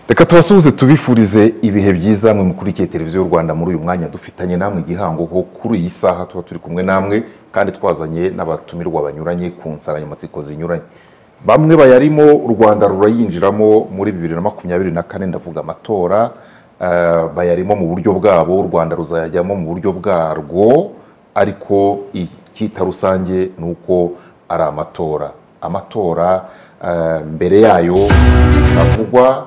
reka tubasuhuze tubifurize ibihe byiza mwe mukurikiye televiziyo y'u rwanda muri uyu mwanya dufitanye namwe igihango ho kuri iyi saha tuba turi kumwe namwe kandi twazanye n'abatumirwa banyuranye ku nsanganyamatsiko zinyuranye bamwe bayarimo u rwanda rurayinjiramo muri bibiri na makumyabiri na kane ndavuga amatora eh, bayarimo mu buryo bwabo u rwanda ruzayajyamo mu buryo bwarwo ariko icyita rusange ni uko ari amatora amatora eh, mbere yayo havugwa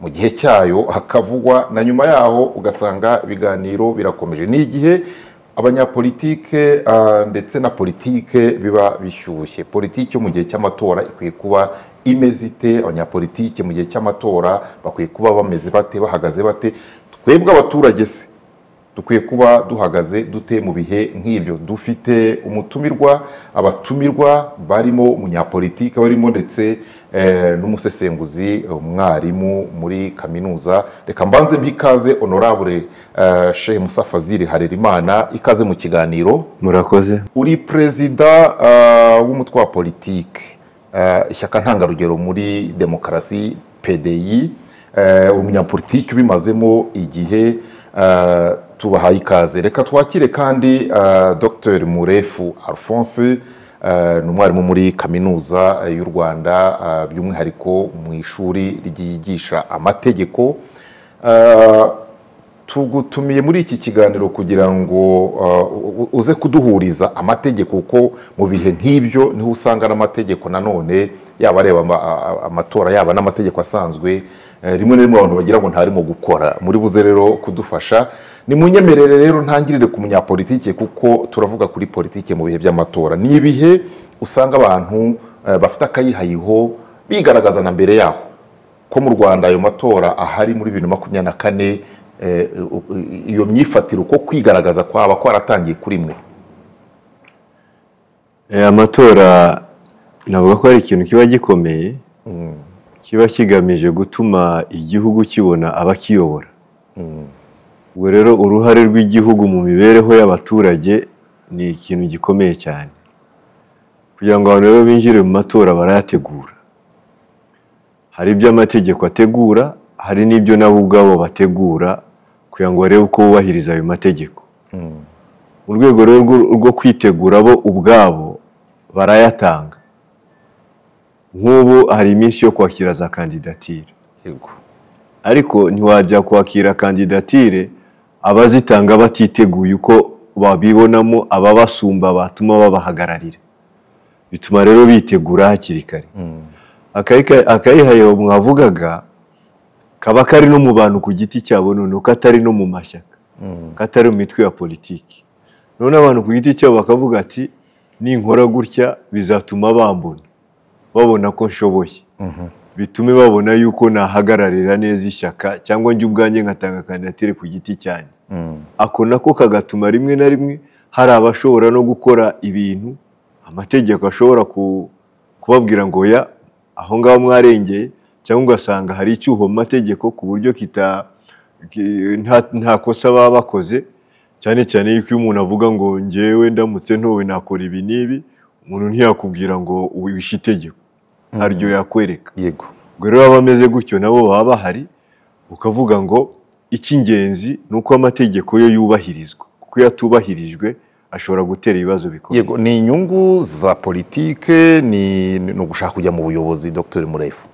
mu gihe cyayo hakavugwa na nyuma yaho ugasanga ibiganiro birakomeje ni igihe abanyapolitike ah, ndetse na politike biba bishyushye politiki yo mu gihe cy'amatora ikwiye kuba imeze ite abanyapolitike mu gihe cy'amatora bakwiye kuba bameze bate bahagaze bate twebwe abaturage se dukwiye kuba duhagaze dute mu bihe nk'ibyo dufite umutumirwa abatumirwa barimo umunyapolitiki barimo ndetse eh, n'umusesenguzi umwarimu muri kaminuza reka mbanze mpikaze honorable eh, shehe musa fazili harerimana ikaze mu kiganiro murakoze uri perezida ah, w'umutwe wa politike ah, ishyaka ntangarugero muri demokarasi pdi eh, umunyapolitiki ubimazemo igihe ah, tubahaye ikaze reka twakire kandi ah, dr murefu alphonse ah, ni umwarimu muri kaminuza ah, y'u rwanda ah, by'umwihariko mu ishuri ryigisha amategeko Ah, tugutumiye muri iki kiganiro kugira ngo uh, u- uze kuduhuriza amategeko kuko mu bihe nk'ibyo niho usanga n'amategeko nanone yaba areba ama- a- a- amatora yaba n'amategeko asanzwe eh, rimwe na rimwe abantu bagira ngo ntarimo gukora muri buze rero kudufasha ni munyemerere rero ntangirire ku munyapolitike kuko turavuga kuri politike mu bihe by'amatora ni ibihe usanga abantu eh, bafite akayihayiho bigaragaza na mbere yaho ko mu rwanda ayo matora ahari muri bibiri na makumyabiri na kane eh, u- u- iyo myifatire uko kwigaragaza kwaba kwaratangiye kuri mwe Eh, amatora navuga ko ari ikintu kiba gikomeye kiba kigamije gutuma igihugu kibona abakiyobora ubwo rero uruhare rw'igihugu mu mibereho y'abaturage ni ikintu gikomeye cyane kugira ngo abantu rero binjire mu matora barayategura hari ibyo amategeko ategura hari n'ibyo nabo ubwabo bategura kugira ngo barebe uko bubahiriza ayo mategeko mu rwego rero rwo- rwo kwitegura bo ubwabo barayatanga nk'ubu hari iminsi yo kwakira za kandidatire yego ariko ntiwajya kwakira kandidatire abazitanga batiteguye uko babibonamo ababasumba batuma babahagararira bituma rero bitegura hakiri kare Akayika- akayihayo mwavugaga kaba kari no mu bantu ku giti cyabo noneho katari no mu mashyaka katari mu mitwe ya politiki none abantu ku giti cyabo bakavuga ati ninkora gutya bizatuma bambona babona ko nshoboye bitume babona yuko nahagararira neza ishyaka cyangwa njye ubwanjye nkatanga kandidatire ku giti cyanjye ako nako kagatuma rimwe na rimwe hari abashobora no gukora ibintu amategeko ashobora ku- kubabwira ngo ya aho ngaho mwarengeye cyangwa ugasanga hari icyuho mu mategeko ku buryo kita ki- nta, nta kosa baba bakoze cyane cyane yuko iyo umuntu avuga ngo ngewe ndamutse ntowe nakora ibi n'ibi umuntu ntiyakubwira ngo wishe itegeko haryo yakwereka yego ubwo rero baba bameze gutyo nabo baba bahari ukavuga ngo icy'ingenzi ni uko amategeko ye yubahirizwa kuko iyo atubahirijwe ashobora gutera ibibazo bikomeye yego ni inyungu za politike ni ni ugushaka kujya mu buyobozi dr murefu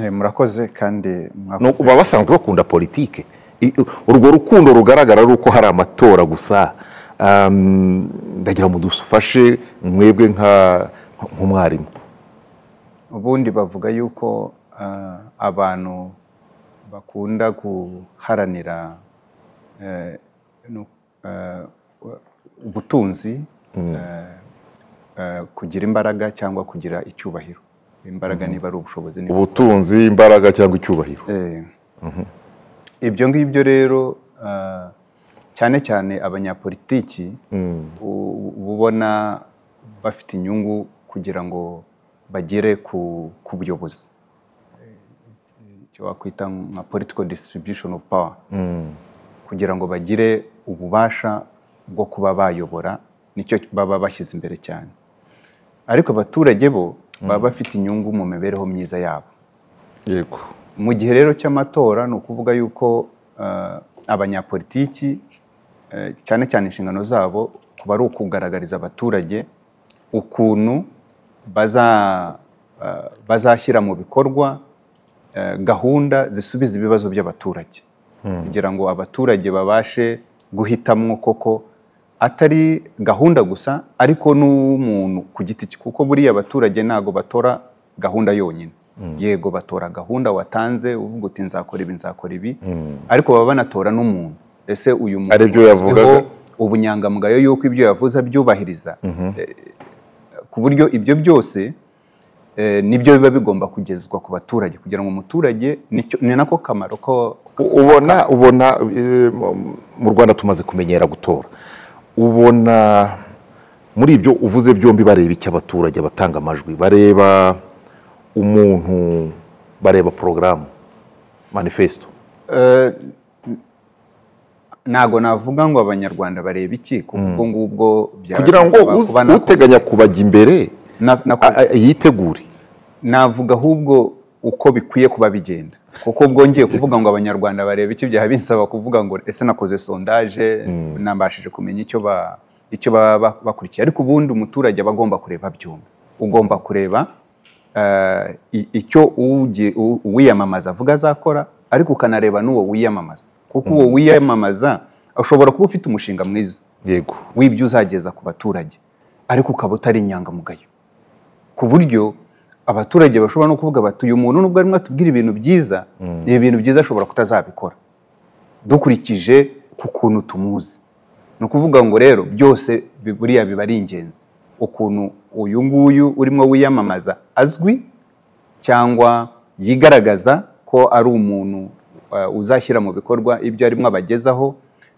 Eh, murakoze kandi Ni uku mwakoze baba basanzwe bakunda politike I- urwo rukundo rugaragara ari uko hari amatora gusa Um, ndagira ngo dufashe mwebwe nka- nk'umwarimu ubundi bavuga yuko ah, abantu bakunda guharanira eh, no, eh, ubutunzi eh, eh, kugira imbaraga cyangwa kugira icyubahiro imbaraga niba ari ubushobozi niba ubutunzi imbaraga cyangwa icyubahiro Eh, ibyo ngibyo rero ah, cyane cyane abanyapolitiki u- u- uba ubona bafite inyungu kugira ngo bagere ku ku buyobozi Eh, icyo wakwita nka political distribution of power kugira ngo bagire ububasha bwo kuba bayobora nicyo baba bashyize imbere cyane ariko abaturage bo baba bafite inyungu mu mibereho myiza yabo yego mu gihe rero cy'amatora ni ukuvuga yuko eh, abanyapolitiki eh, cyane cyane inshingano zabo kuba ari ukugaragariza abaturage ukuntu baza eh, bazashyira mu bikorwa eh, gahunda zisubiza ibibazo by'abaturage kugira ngo abaturage babashe guhitamwo koko atari gahunda gusa ariko n'umuntu ku giti cye kuko buriya abaturage ntago batora gahunda yonyine yego batora gahunda watanze uvuga uti nzakora ibi nzakora ibi ariko baba banatora n'umuntu ese uyu muntu Ari byo uzwiho yavugaga. ubunyangamugayo yuko ibyo yavuze abyubahiriza Eh, ku buryo ibyo byose eh, nibyo biba bigomba kugezwa ku baturage kugira ngo umuturage nicyo- ni nako kamaro ko U- ubona ubona eh, mu- mu rwanda tumaze kumenyera gutora ubona muri ibyo uvuze byombi bareba icyo abaturage batanga amajwi bareba umuntu bareba porogaramu manifesto Eh, ntago navuga ngo abanyarwanda bareba iki kuko ubwo ngubwo byaba kugira ngo bisaba uzi- kuba nako- uteganya kubajya imbere na- nako- a- a- yitegure navuga ahubwo uko bikwiye kuba bigenda kuko bwongeye kuvuga ngo abanyarwanda bareba icyo byaba binsaba kuvuga ngo ese nakoze sondaje nabashije kumenya icyo ba icyo baba ba- bakurikiye ariko ubundi umuturage aba agomba kureba byumba ugomba kureba eh, i- icyo ugi- u- uwiyamamaza avuga azakora ariko ukanareba n'uwo wiyamamaza kuko uwo wiyamamaza ushobora kuba ufite umushinga mwiza yego w'ibyo uzageza ku baturage ariko ukaba utari inyangamugayo ku buryo abaturage bashobora no kuvuga bati uyu muntu nubwo arimo atubwira ibintu byiza ibi bintu byiza ashobora kutazabikora dukurikije ku kuntu tumuzi ni ukuvuga ngo rero byose bi- buriya biba ari ingenzi ukuntu uyu nguyu urimo wiyamamaza azwi cyangwa yigaragaza ko ari umuntu eh, uzashyira mu bikorwa ibyo arimo abagezaho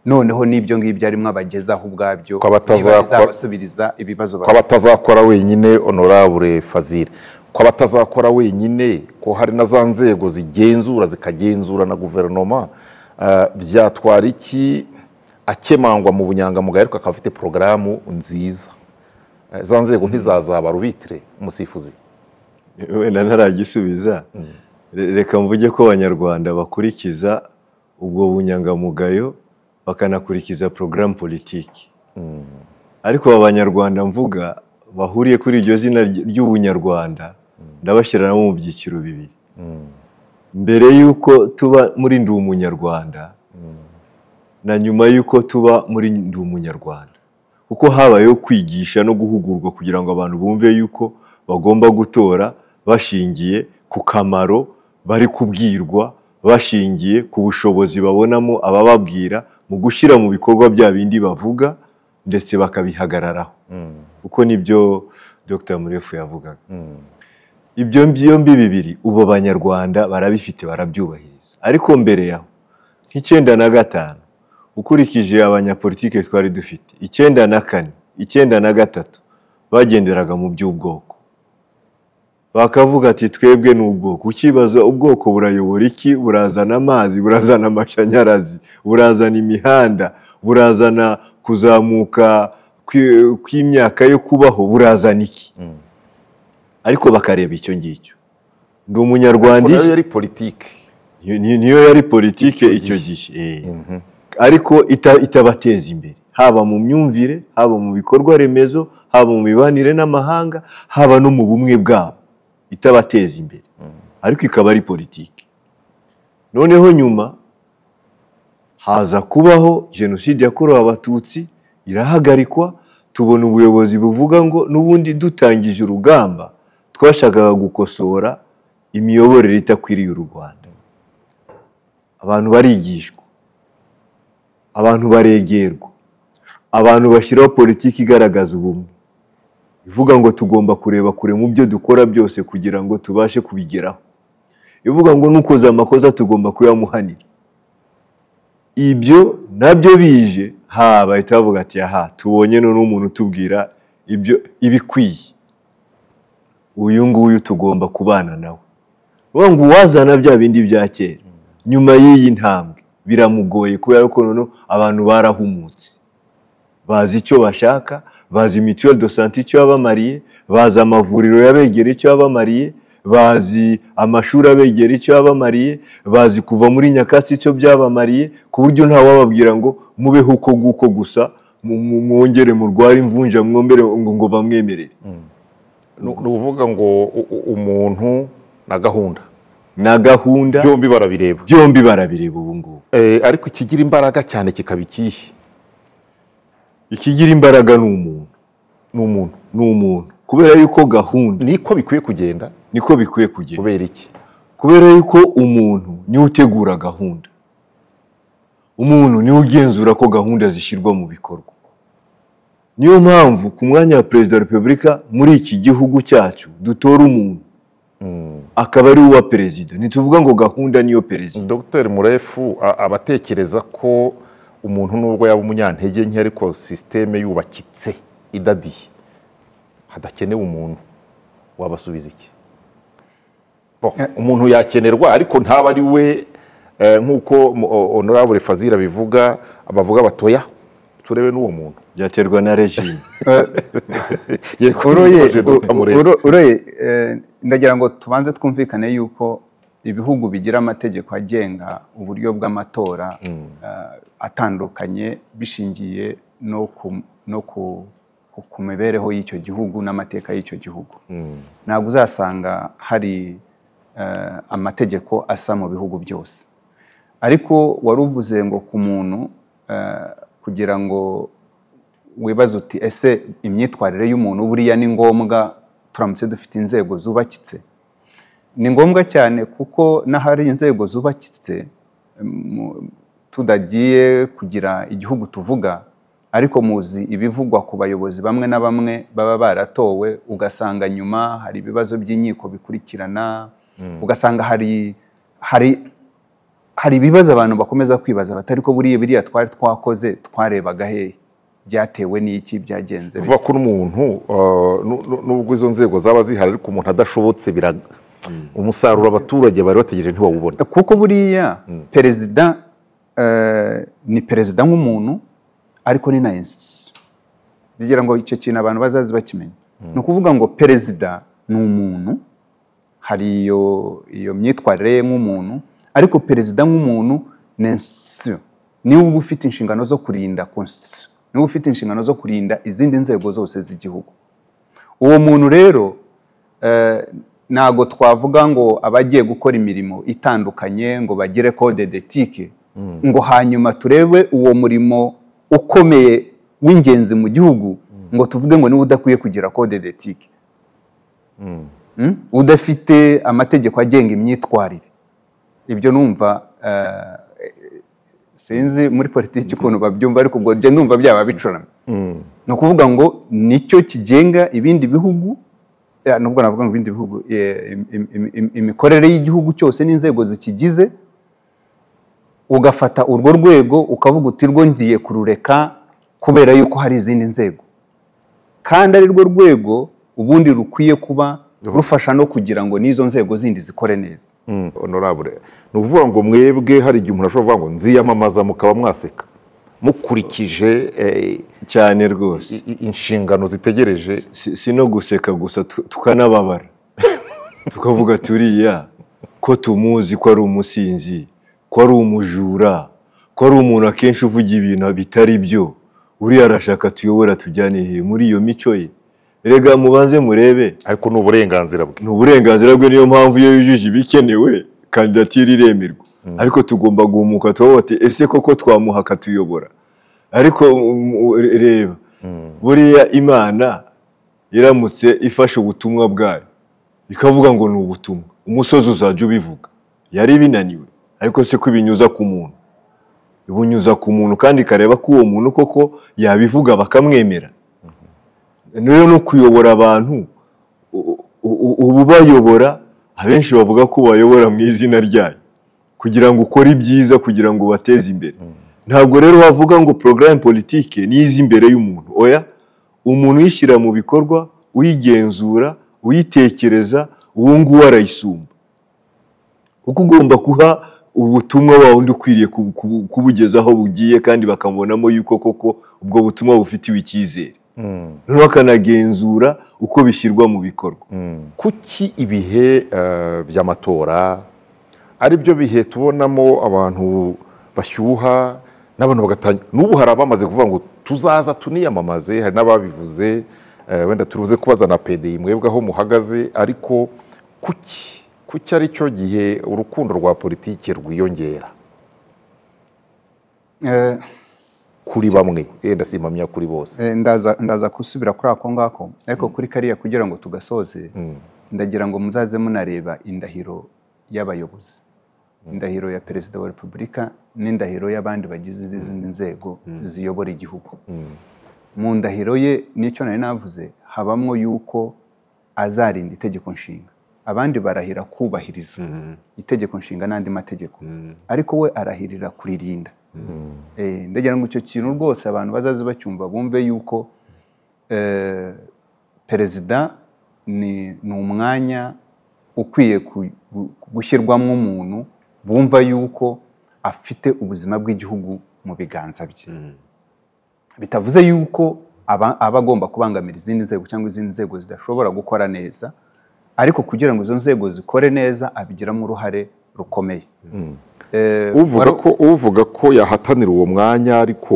noneho n'ibyo ngibyo arimo abagezaho ubwabyo Ko abataza- niba bizabasubiriza ibibazo ko abatazakora wenyine honorable fazil ko abatazakora wenyine ko hari na za nzego zigenzura zikagenzura na guverinoma eh, byatwara iki akemangwa mu bunyangamugayo ariko akaba afite porogaramu nziza Eh, za nzego ntizazaba rubitire umusifuzi wenda ntaragisubiza Re- reka mvuge ko abanyarwanda bakurikiza ubwo bunyangamugayo bakanakurikiza porogaramu politiki ariko aba banyarwanda mvuga bahuriye kuri iryo zina ry- ry'ubunyarwanda ndabashyira nabo mu byiciro bibiri mbere y'uko tuba muri ndi umunyarwanda na nyuma y'uko tuba muri ndi umunyarwanda kuko habayeho kwigisha no guhugurwa kugira ngo abantu bumve yuko bagomba gutora bashingiye ku kamaro bari kubwirwa bashingiye ku bushobozi babonamo abababwira mu gushyira mu bikorwa bya bindi bavuga ndetse bakabihagararaho kuko nibyo dr murefu yavugaga ibyo byombi bibiri ubu abanyarwanda barabifite barabyubahiriza ariko mbere yaho nk'icyenda na gatanu ukurikije abanyapolitike twari dufite icyenda na kane icyenda na gatatu bagenderaga mu by'ubwoko bakavuga ati twebwe ni ubwoko ukibaza ubwoko burayobora iki burazana amazi burazana amashanyarazi burazana imihanda burazana kuzamuka kwi- kw'imyaka yo kubaho burazana iki ariko bakareba icyo ngicyo ndi umunyarwanda nayo iki? yari politiki Ni- ni- niyo yari politike icyo gihe Eh. ariko ita- itabateza imbere haba mu myumvire haba mu bikorwa remezo haba mu mibanire n'amahanga haba no mu bumwe bwabo itabateza imbere ariko ikaba ari politiki noneho nyuma haza kubaho jenoside yakorewe abatutsi irahagarikwa tubona ubuyobozi buvuga ngo n'ubundi dutangije urugamba twashakaga gukosora imiyoborere itakwiriye u rwanda abantu barigishwa abantu baregerwa abantu bashyiraho politiki igaragaza ubumwe ivuga ngo tugomba kureba kure mu byo dukora byose kugira ngo tubashe kubigeraho ivuga ngo n'ukoze amakosa tugomba kuyamuhanira ibyo nabyo bije ha bahita bavuga ati aha tubonye none umuntu utubwira ibyo ibikwiye uyu nguyu tugomba kubana nawe uvuga ngo uwazana bya bindi bya kera nyuma y'iyi ntambwe biramugoye kubera ko noneho abantu barahumutse bazi icyo bashaka bazi mituweli do sante icyo yabamariye bazi amavuriro yabegereye icyo yabamariye bazi amashuri abegera icyo yabamariye bazi kuva muri nyakatsi icyo byabamariye ku buryo ntawababwira ngo mubeho uko nguko gusa mu- mu- mwongere murware imvunja mwombere ngo ngo bamwemerere ni ni ukuvuga ngo u- u- umuntu na gahunda na gahunda byombi barabireba byombi barabireba ubu ngubu Eh, ariko ikigira imbaraga cyane kikaba ikihe ikigira imbaraga ni umuntu ni umuntu ni umuntu kubera yuko gahunda niko bikwiye kugenda niko bikwiye kugenda kubera iki kubera yuko umuntu niwe utegura gahunda umuntu niwe ugenzura ko gahunda zishyirwa mu bikorwa niyo mpamvu ku mwanya wa perezida wa repubulika muri iki gihugu cyacu dutora umuntu akaba ari uwa perezida ntituvuga ngo gahunda niyo perezida dr murefu a- abatekereza ko umuntu nubwo yaba umunyantege nke ariko sisiteme yubakitse idadiye hadakenewe umuntu wabasubiza iki Bo, umuntu yakenerwa ariko ntaba ari we eh, nk'uko mu- o- honorable fazira bivuga bavuga batoya turebe n'uwo muntu byaterwa na regime Yego, uroye uje Dr. Murefu. uro- uroye eh, ndagira ngo tubanze twumvikane yuko ibihugu bigira amategeko agenga uburyo bw'amatora eh, atandukanye bishingiye no ku- no ku- ku- ku mibereho y'icyo gihugu n'amateka y'icyo gihugu ntabwo uzasanga hari eh, amategeko asa mu bihugu byose ariko wari uvuze ngo ku muntu eh, kugira ngo wibaza uti ese imyitwarire y'umuntu buriya ni ngombwa turamutse dufite inzego zubakitse ni ngombwa cyane kuko n'ahari inzego zubakitse mu- tudagiye kugira igihugu tuvuga ariko muzi ibivugwa ku bayobozi bamwe na bamwe baba baratowe ugasanga nyuma hari ibibazo by'inkiko bikurikirana ugasanga hari hari hari ibibazo abantu bakomeza kwibaza batari ko buriya biriya twari twakoze twarebaga hehe byatewe n'iki byagenze bite?" kuvuga ko n'umuntu eh, nu- nu- nubwo izo nzego zaba zihari ariko umuntu adashobotse biraga umusaruro abaturage bari bategereje ntiwawubona kuko buriya perezida eh, ni perezida nk'umuntu ariko ni na institution ngira ngo icyo kintu abantu bazazi bakimenya ni ukuvuga ngo perezida ni umuntu hari iyo iyo myitwarire ye nk'umuntu ariko perezida nk'umuntu ni institution niwe uba ufite inshingano zo kurinda constitution niwe ufite inshingano zo kurinda izindi nzego zose z'igihugu uwo muntu rero eh, ntago twavuga ngo abagiye gukora imirimo itandukanye ngo bagire code d'ethique ngo hanyuma turebe uwo murimo ukomeye w'ingenzi mu gihugu ngo tuvuge ngo niba udakwiye kugira code d'ethique Mm? udafite amategeko agenga imyitwarire ibyo numva eh, sinzi muri politiki ukuntu babyumva ariko ubwo njye numva byaba bicuramye ni ukuvuga ngo nicyo kigenga ibindi bihugu eh, nubwo navuga ngo ibindi bihugu eh, im- im- im- im- imikorere y'igihugu cyose n'inzego zikigize ugafata urwo rwego ukavuga uti rwo ngiye kurureka kubera yuko hari izindi nzego kandi ari rwo rwego ubundi rukwiye kuba rufasha no kugira ngo n'izo nzego zindi zikore neza honorable ni ukuvuga ngo mwebwe hari igihe umuntu ashobora kuvuga ngo nziyamamaza mukaba mwaseka mukurikije eh, cyane rwose i- i- inshingano zitegereje si si no guseka gusa tu- tukanababara tukavuga turiya ko tumuzi ko ari umusinzi ko ari umujura ko ari umuntu akenshi uvuga ibintu bitari byo uriya arashaka tuyobora tujyane he muri iyo mico ye rega mubanze murebe ariko ni uburenganzira bwe ni uburenganzira bwe niyo mpamvu iyo yujuje ibikenewe kandidatire iremerwa ariko tugomba guhumuka tubaho bati ese koko twamuha akatuyobora ariko um, u- reba buriya imana iramutse ifashe ubutumwa bwayo ikavuga ngo ni ubutumwa umusozi uzajya ubivuga yari binaniwe ariko se ko ibinyuza ku muntu ibunyuza ku muntu kandi ikareba ko uwo muntu koko yabivuga bakamwemera rero no kuyobora abantu u- u- ubu bayobora abenshi bavuga ko bayobora mu izina ryayo kugira ngo ukore ibyiza kugira ngo ubateze imbere ntabwo rero wavuga ngo porogaramu politike niyiza imbere y'umuntu oya umuntu uyishyira mu bikorwa uyigenzura uyitekereza uwo nguwo arayisumba kuko ugomba kuha ubutumwa wa wundi ukwiriye kubu- kubu- kubugeza aho bugiye kandi bakamubonamo yuko koko ubwo butumwa bufitiwe icyizere noneho bakanagenzura uko bishyirwa mu bikorwa kuki ibihe eh, by'amatora ari byo bihe tubonamo abantu bashyuha n'abantu bagatanga n'ubu hari abamaze kuvuga ngo tuzaza tuniyamamaze hari n'ababivuze eh, wenda turuze kubaza na pedi mwebwe aho muhagaze ariko kuki kuki ari cyo gihe urukundo rwa politiki rwiyongera Eh, kuri bamwe yenda simpamya kuri bose eh, ndaza ndaza gusubira kuri ako ngako ariko kuri kariya kugira ngo tugasoze Mm. ndagira ngo muzaze munareba indahiro y'abayobozi indahiro ya perezida wa repubulika n'indahiro y'abandi bagize izindi nzego ziyobora igihugu mu ndahiro ye n'icyo nari navuze habamo yuko azarinda itegeko nshinga abandi barahira kubahiriza itegeko nshinga n'andi mategeko ariko we arahirira kuririnda Eh, ndagira ngo icyo kintu rwose abantu bazaze bacyumva bumve yuko eh, perezida ni ni umwanya ukwiye ku- gu- gushyirwamo umuntu bumva yuko afite ubuzima bw'igihugu mu biganza bye bitavuze yuko aba aba agomba kubangamira izindi nzego cyangwa izindi nzego zidashobora gukora neza ariko kugira ngo izo nzego zikore neza abigiramo uruhare rukomeye Eh, uvuga ko uvuga ko yahatanira uwo mwanya ariko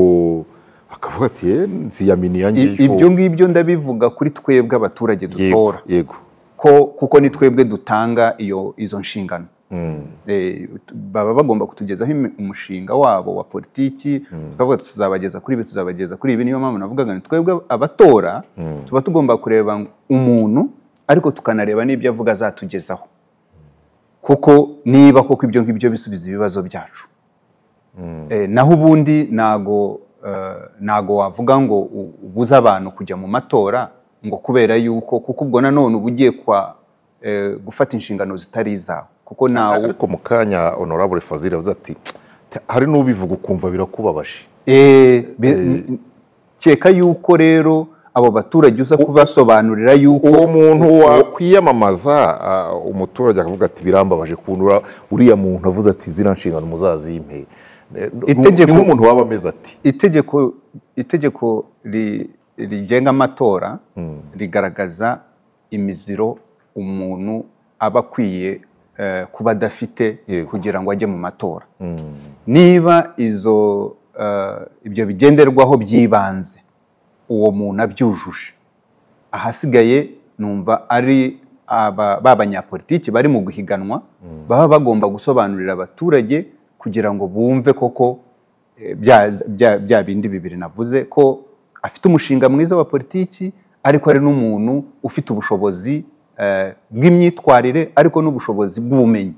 akavuga ati "Eh, nziyamini ya i- ngiyo ibyo ngibyo ndabivuga kuri twebwe abaturage yego dutora yego ko kuko ni twebwe dutanga iyo izo nshingano Mm. Eh, tu- baba bagomba kutugezaho imi- umushinga wabo wa politiki tukavuga tuti tuzabageza kuri ibi tuzabageza kuri ibi niyo mpamvu navugaga ni twebwe abatora tuba tugomba kureba umuntu ariko tukanareba n'ibyo avuga azatugezaho kuko niba koko ibyo ngibyo bisubiza ibibazo byacu Eh, naho ubundi ntago ntago wavuga ngo u- ubuze abantu kujya mu matora ngo kubera yuko kuko ubwo nanone uba ugiye kwa eh, gufata inshingano zitari izawe kuko ntawe ariko mu kanya honorable fazil yavuze ati "Te- hari n'ubivuga ukumva birakubabaje Eh, bi- n- keka yuko rero abo baturage uza kubasobanurira yuko uwo muntu wakwiyamamaza ah, umuturage akavuga ati birambabaje kuntu ura- uriya muntu avuze ati ziriya nshingano muzazimpe Eh, nu- Itegeko- niho umuntu waba ameze ati itegeko itegeko ri- rigenga amatora rigaragaza imiziro umuntu aba akwiye eh, kuba adafite Yego. kugira ngo ajye mu matora niba izo eh, ibyo bigenderwaho by'ibanze uwo muntu abyujuje ahasigaye numva ari aba- ba banyapolitiki bari mu guhiganwa baba bagomba gusobanurira abaturage kugira ngo bumve koko eh, bya bya- bya bindi bibiri navuze ko afite umushinga mwiza wa politiki ariko ari n'umuntu ufite ubushobozi eh, bw'imyitwarire ariko n'ubushobozi bw'ubumenyi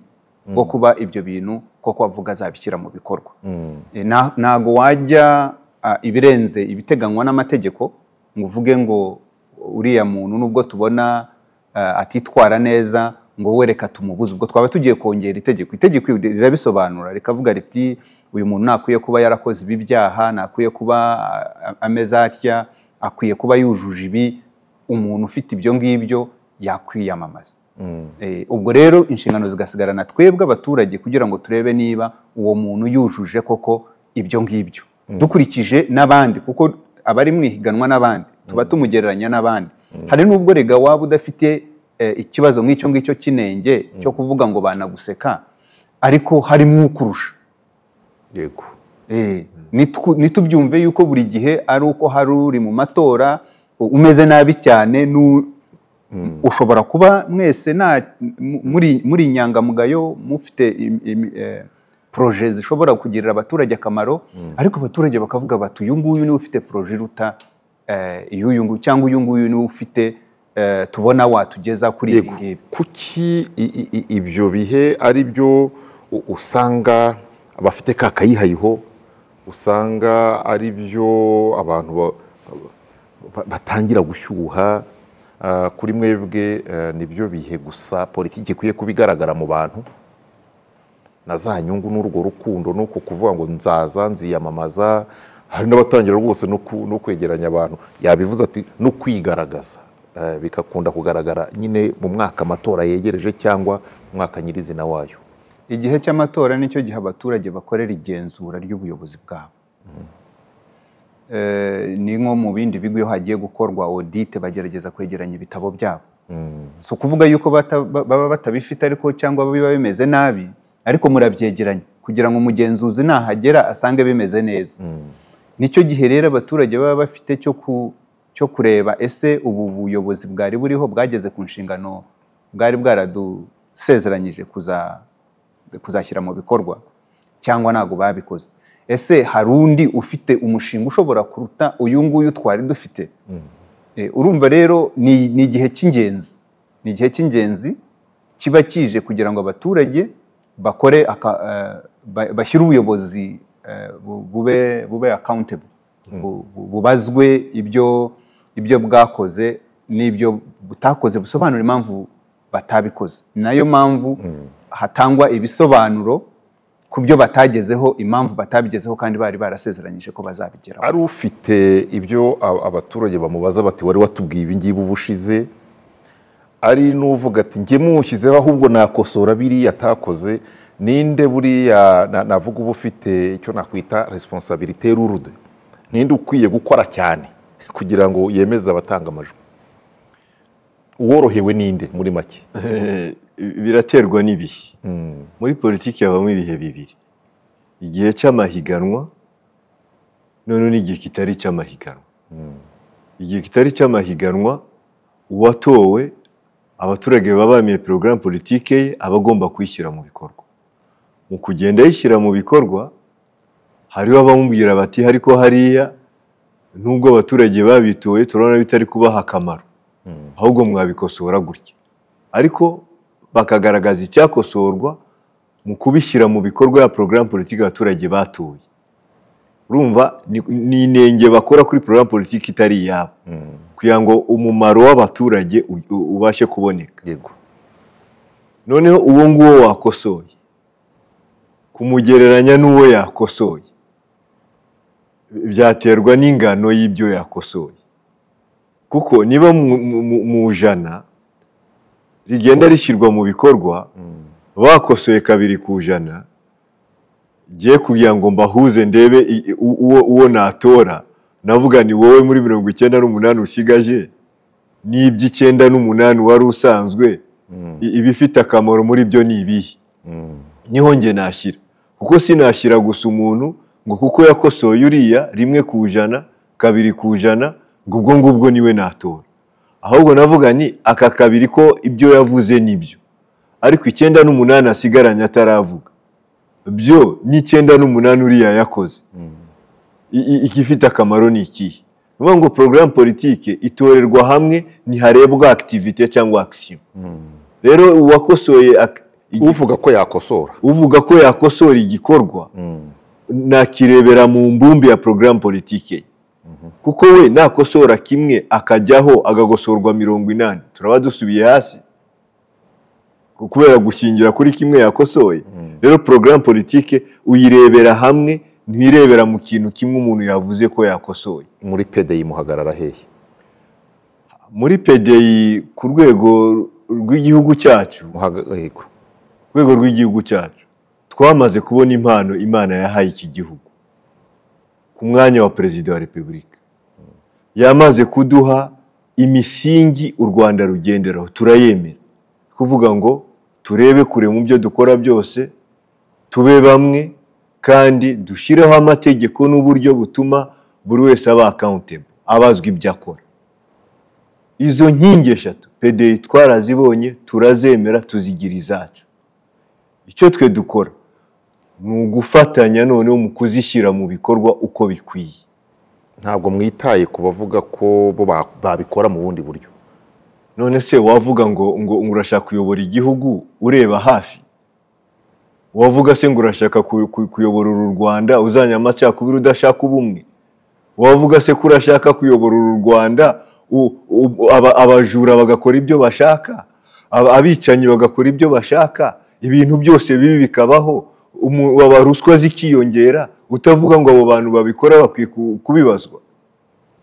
bwo kuba ibyo bintu koko avuga azabishyira mu bikorwa E, na- ntago wajya ah, ibirenze ibiteganywa n'amategeko ngo uvuge ngo uriya muntu nubwo tubona ah, atitwara neza ngo we reka tumubuze ubwo twaba tugiye kongera itegeko itegeko rirabisobanura rikavuga riti uyu muntu ntakwiye kuba yarakoze ibi byaha ntakwiye kuba ah, ameze atya akwiye kuba yujuje ibi umuntu ufite ibyo ngibyo yakwiyamamaza Eh, ubwo rero inshingano zigasigarana twebwe abaturage kugira ngo turebe niba uwo muntu yujuje koko ibyo ngibyo dukurikije n'abandi kuko abari mu ihiganwa n'abandi tuba tumugereranya n'abandi hari n'ubwo rega waba udafite eh, ikibazo nk'icyo ngicyo cy'inenge cyo kuvuga ngo banaguseka ariko harimo ukurusha yego Eh, nitwu- nitubyumve yuko buri gihe ari uko hari uri mu matora u- umeze nabi cyane nu- ushobora kuba mwese nta- mu- muri muri inyangamugayo mufite im- im- eh, proje zishobora kugirira abaturage akamaro ariko abaturage bakavuga bati uyu nguyu niwe ufite proje iruta eh, iy'uyu nguyu cyangwa uyu nguyu niwe ufite eh, tubona watugeza kuri ibi Yego. ngibi kuki i- i- i- ibyo bihe ari byo u- usanga abafite ka kayihayiho usanga ari byo abantu ba- ba- batangira gushyuha Ah, kuri mwebwe eh, nibyo bihe gusa politiki ikwiye kuba igaragara mu bantu na za nyungu n'urwo rukundo nuko kuvuga ngo nzaza nziyamamaza hari n'abatangira rwose no ku- no kwegeranya abantu yabivuze ati no kwigaragaza Eh, bigakunda kugaragara nyine mu mwaka amatora yegereje cyangwa mu mwaka nyirizina wayo igihe cy'amatora nicyo gihe abaturage bakorera igenzura ry'ubuyobozi bwabo eh, ni nko mu bindi bigo iyo hagiye gukorwa audit bagerageza kwegeranya ibitabo byabo si ukuvuga yuko bata- ba- baba batabifite ariko cyangwa biba bimeze nabi ariko murabyegeranya kugira ngo umugenzuzi nahagera asange bimeze neza nicyo gihe rero abaturage baba bafite cyo ku cyo kureba ese ubu buyobozi bwari buriho bwageze ku nshingano bwari bwaradusezeranyije kuza kuzashyira mu bikorwa cyangwa ntabwo babikoze ese hari undi ufite umushinga ushobora kuruta uyu nguyu twari dufite Eh, urumva rero ni ni igihe cy'ingenzi ni igihe cy'ingenzi kiba kije kugira ngo abaturage bakore aka- eh, ba- bashyire ubuyobozi eh, bu- bube bube accountable Bu- bu- bubazwe ibyo ibyo bwakoze n'ibyo butakoze busobanura impamvu batabikoze Ni nayo mpamvu hatangwa ibisobanuro ku byo batagezeho impamvu batabigezeho kandi bari barasezeranyije ko bazabigeraho ari ufite ibyo a- abaturage bamubaza bati wari watubwiye ibi ngibi uba ushize ari n'uvuga ati njye mushyizeho ahubwo nakosora biriya atakoze ninde buriya na- navuga uba ufite icyo nakwita resiponsabirite rurude ninde ukwiye gukora cyane kugira ngo yemeze abatanga amajwi uworohewe ninde muri make Eh, biraterwa n'ibihe muri politiki habamo ibihe bibiri igihe cy'amahiganwa none n'igihe kitari icy'amahiganwa igihe kitari icy'amahiganwa uwatowe abaturage baba bemeye porogaramu politike ye aba agomba kuyishyira mu bikorwa mu kugenda ayishyira mu bikorwa hariho abamubwira bati ariko hariya nubwo abaturage babitoye turabona bitari kubaha akamaro ahubwo mwabikosora gutya ariko bakagaragaza icyakosorwa mu kubishyira mu bikorwa ya porogaramu politiki abaturage batoye urumva ni ni inenge bakora kuri porogaramu politiki itari iyabo kugira ngo umumaro w'abaturage u- u- ubashe kuboneka yego noneho uwo nguwo wakosoye kumugereranya n'uwo yakosoye byaterwa n'ingano y'ibyo yakosoye kuko niba mu- mu- mu- mu ijana rigenda rishyirwa mu bikorwa bakosoye kabiri ku ijana ngiye kugira ngo mbahuze ndebe i- i- u- uwo uwo natora navuga ni wowe muri mirongo icyenda n'umunani usigaje n'iby'icyenda n'umunani wari usanzwe I- ibifite akamaro muri byo ni ibihe niho njye nashyira kuko sinashyira gusa umuntu ngo kuko yakosoye uriya rimwe ku ijana kabiri ku ijana ngo ubwo ngubwo niwe natora ahubwo navuga ni aka kabiri ko ibyo yavuze nibyo ariko icyenda n'umunani asigaranye ataravuga byo n'icyenda n'umunani uriya yakoze I- i- igifite akamaro ni ikihe ni ukuvuga ngo porogaramu politike itorerwa hamwe ntiharebwa akitivite cyangwa akisiyo rero uwakosoye ak- igi- uvuga ko yakosora uvuga ko yakosora igikorwa nakirebera mu mbumbi ya porogaramu politike ye. kuko we nakosora kimwe akajyaho agakosorwa mirongo inani turaba dusubiye hasi Ku- kubera gushingira kuri kimwe yakosoye rero porogaramu politike uyirebera hamwe ntiyirebera mu kintu kimwe umuntu yavuze ko yakosoye muri pede yimuhagarara hehe muri pedeyi ku rwego rw'igihugu cyacu Muhaga- yego rwego rw'igihugu cyacu twamaze kubona impano imana yahaye iki gihugu ku mwanya wa perezida wa repubulika yamaze kuduha imisingi u rwanda rugenderaho turayemera kuvuga ngo turebe kure mu byo dukora byose tube bamwe kandi dushyireho amategeko n'uburyo butuma buri wese aba accountable abazwa ibyo akora izo nkingi eshatu pedeyi twarazibonye turazemera tuzigira izacu icyo twe dukora ni ugufatanya noneho mu kuzishyira mu bikorwa uko bikwiye ntabwo mwitaye ku bavuga ko bo ba- babikora mu bundi buryo none se wavuga ngo ngo ngo urashaka kuyobora igihugu ureba hafi wavuga se ngo urashaka ku- ku- kuyobora uru rwanda uzanya amacakubiri udashaka ubumwe wavuga se ko urashaka kuyobora uru rwanda u- u- aba- abajura bagakora ibyo bashaka aba- abicanyi bagakora ibyo bashaka ibintu byose bibi bikabaho umu- aba- ruswa zikiyongera utavuga ngo abo bantu babikora bakwiye ku- kubibazwa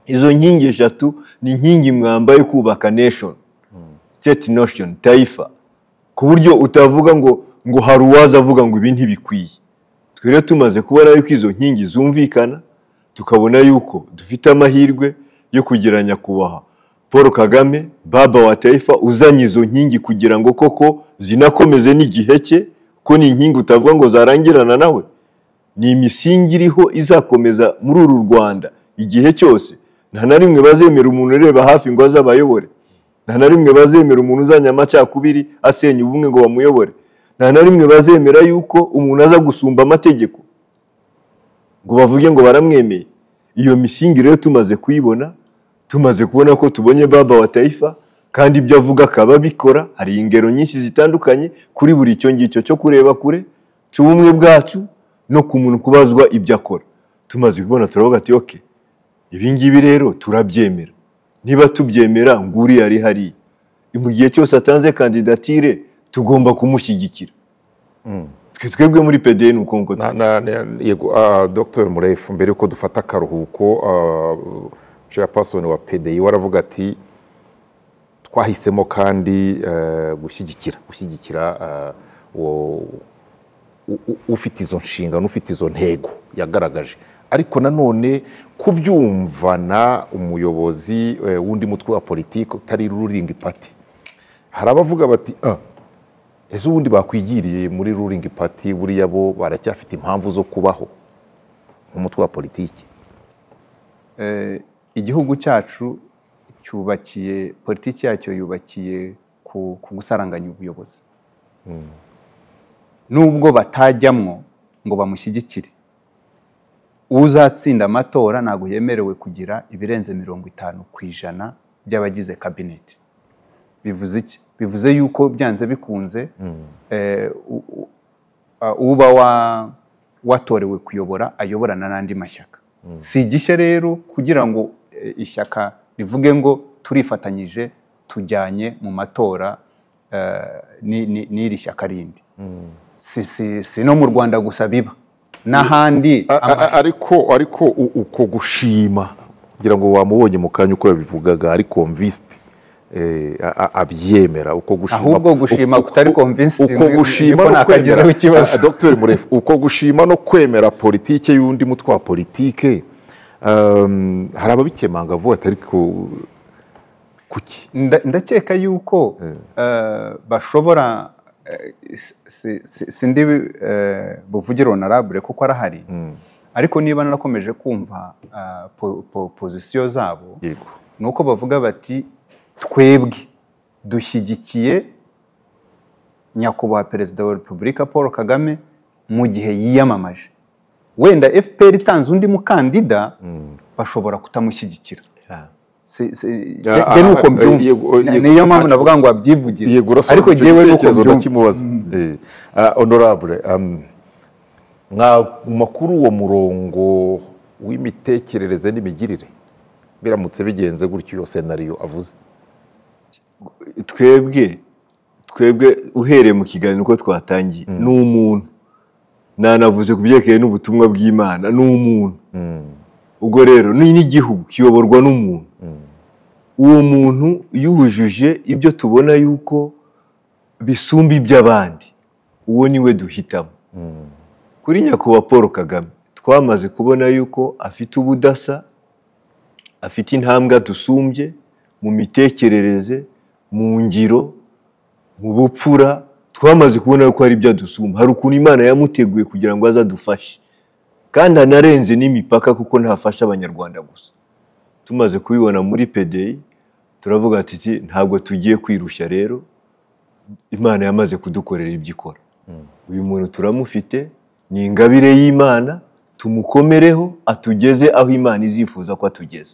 izo nkingi eshatu ni inkingi mwamba yo kubaka nation state nation taifa ku buryo utavuga ngo ngo hari uwaza avuga ngo ibi ntibikwiye twere tumaze kubona yuko izo nkingi zumvikana tukabona yuko dufite amahirwe yo kugira nyakubahwa paul kagame baba wa taifa uzanye izo nkingi kugira ngo koko zinakomeze n'igihe cye ko ni inkingi utavuga ngo zarangirana nawe ni imisingi iriho izakomeza muri uru rwanda igihe cyose nta na rimwe bazemera umuntu ureba hafi ngo aze abayobore nta na rimwe bazemera umuntu uzanye amacakubiri asenya ubumwe ngo bamuyobore nta na rimwe bazemera yuko umuntu aza gusumba amategeko ngo bavuge ngo baramwemeye iyo misingi rero tumaze kuyibona tumaze kubona ko tubonye baba wa taifa kandi ibyo avuga akaba abikora hari ingero nyinshi zitandukanye kuri buri icyo ngicyo cyo kureba kure cy'ubumwe bwacu no ku muntu kubazwa ibyo akora tumaze kubona turavuga ati oke ibi ngibi rero turabyemera niba tubyemera ngo uriya ari hariya mu gihe cyose atanze kandidatire tugomba kumushyigikira twe twebwe muri pdn ukungo Na- na- na- yego ah, dr murefu mbere yuko dufata akaruhuko chairperson wa pdi we aravuga ati twahisemo kandi eh, gushyigikira gushyigikira ah, uwo u- u- ufite izo nshingano ufite izo ntego yagaragaje ariko nanone kubyumvana umuyobozi eh, w'undi mutwe wa politiki utari ruringi pati hari abavuga bati ah, ese ubundi bakwigiriye muri ruringi pati buriya bo baracyafite impamvu zo kubaho nk'umutwe wa politiki Eh, igihugu cyacu cyubakiye politiki yacyo yubakiye ku, ku gusaranganya ubuyobozi nubwo batajyamwo ngo bamushyigikire uzatsinda amatora ntabwo yemerewe kugira ibirenze mirongo itanu ku ijana by'abagize kabineti bivuze iki bivuze yuko byanze bikunze eh, u- u- a- uba wa- watorewe kuyobora ayoborana n'andi mashyaka si igishya rero kugira ngo eh, ishyaka rivuge ngo turifatanyije tujyanye mu matora eh, ni- ni- n'iri shyaka rindi si, si, si no mu rwanda gusa biba n'ahandi A- a- ama- a- ariko ariko u- uko gushima kugira ngo wamubonye mu kanya uko yabivugaga ari convinced eh, a- a- abyemera uko gushima Ahubwo gushima uko- kutari uko- convinced uko ni- gushima niko no nakagezeho kwemera- ikibazo. Ah, Dr murefu uko gushima no kwemera politike y'undi mutwe wa politike um, hari ababikemanga vuba atari ku kuki Nda- ndakeka yuko eh, bashobora eh, si- si- sindi eh, buvugire honorable kuko arahari ariko niba narakomeje kumva eh, po- po- pozisiyo zabo yego ni uko bavuga bati twebwe dushyigikiye nyakubahwa perezida wa repubulika paul kagame mu gihe yiyamamaje wenda fpr itanze undi mukandida bashobora kutamushyigikira Si- si- Ah, jye- jye ah, nuko ah, mbyumva. yego, Ni- yego, niyo mpamvu ntacyo- navuga ngo wabyivugire yego urasoza ariko icyo jyewe nuko gitekerezo mbyumva ndakimubaza Eh, ah, honorable um, mwaguma kuri uwo murongo w'imitekerereze n'imigirire biramutse bigenze gutyo iyo senariyo avuze twebwe twebwe uhereye mu kiganiro uko twatangiye ni umuntu nanavuze ku byerekeye n'ubutumwa bw'imana ni umuntu ubwo rero ni n'igihugu kiyoborwa n'umuntu uwo muntu yujuje ibyo tubona yuko bisumba iby'abandi uwo niwe duhitamo kuri nyakubahwa paul kagame twamaze kubona yuko afite ubudasa afite intambwe dusumbye mu mitekerereze mu ngiro mu bupfura twamaze kubona ko hari ibyo adusumba hari ukuntu imana yamuteguye kugira ngo aze adufashe kandi anarenze n'imipaka kuko ntafasha abanyarwanda gusa tumaze kubibona muri pdi turavuga ati "Ti, ntabwo tugiye kwirushya rero imana yamaze kudukorera ibyo ikora uyu muntu turamufite ni ingabire y'imana tumukomereho atugeze aho imana izifuza ko atugeze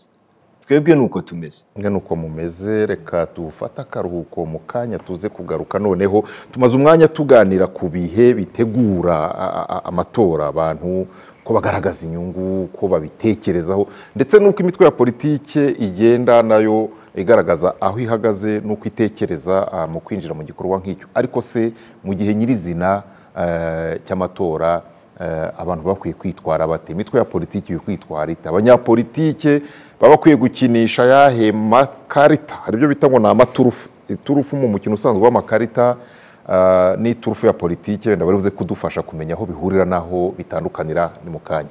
twebwe ni uko tumeze nge nuko mumeze reka tufate akaruhuko mu kanya tuze kugaruka noneho tumaze umwanya tuganira ku bihe bitegura a- a- a- amatora abantu ko bagaragaza inyungu ko babitekerezaho ndetse n'uko imitwe ya politike igenda nayo igaragaza aho ihagaze n'uko itekereza ah, mu kwinjira mu gikorwa nk'icyo ariko se mu gihe nyirizina eh, cy'amatora eh, abantu bakwiye kwitwara bate imitwe ya politiki ikwiye kwitwara ite abanyapolitike baba bakwiye gukinisha ayahe makarita hari ibyo bita ngo ni amaturufu iturufu mu mukino usanzwe w'amakarita ah, n'iturufu ya politiki wenda bari buze kudufasha kumenya aho bihurira n'aho bitandukanira ni mu kanya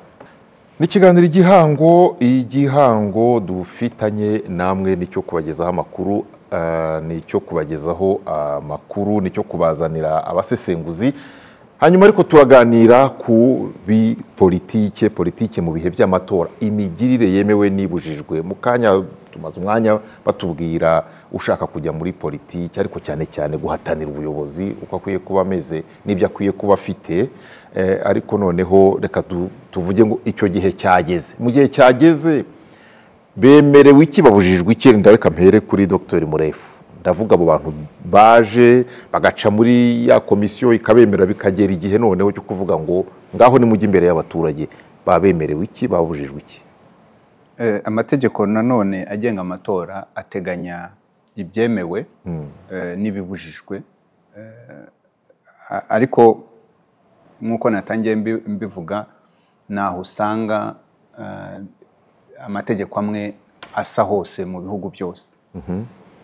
n'ikiganiro igihango igihango dufitanye namwe nicyo kubagezaho amakuru ah, nicyo kubagezaho amakuru nicyo kubazanira abasesenguzi hanyuma ariko turaganira ku bipolitike politike mu bihe by'amatora imigirire yemewe n'ibujijwe mu kanya tumaze umwanya batubwira ushaka kujya muri politiki ariko cyane cyane guhatanira ubuyobozi uko akwiye kuba ameze n'ibyo akwiye kuba afite Eh, ariko noneho reka tu- tuvuge ngo icyo gihe cyageze mu gihe cyageze bemerewe iki babujijwe iki Renda reka mpere kuri dr murefu ndavuga abo bantu baje bagaca muri ya komisiyo ikabemera bikagera igihe noneho cyo kuvuga ngo ngaho nimujye imbere y'abaturage babemerewe iki babujijwe iki Eh, amategeko nanone agenga amatora ateganya ibyemewe eh, n'ibibujijwe Eh, a- ariko nk'uko natangiye mbi- mbivuga ntaho usanga eh, amategeko amwe asa hose mu bihugu byose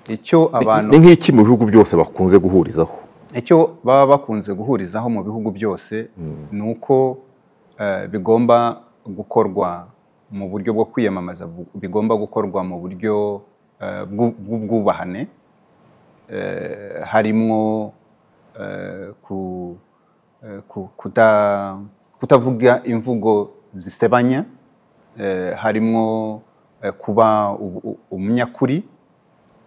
icyo abantu ni nk'iki mu bihugu byose bakunze guhurizaho icyo baba bakunze guhurizaho mu bihugu byose ni uko eh, bigomba gukorwa mu buryo bwo kwiyamamaza bu- bigomba gukorwa mu buryo eh, bw'u- bw'ubwubahane eh, harimwo eh, ku- eh, ku- kuta- kutavuga imvugo zisebanya eh, harimwo eh, kuba u- u- umunyakuri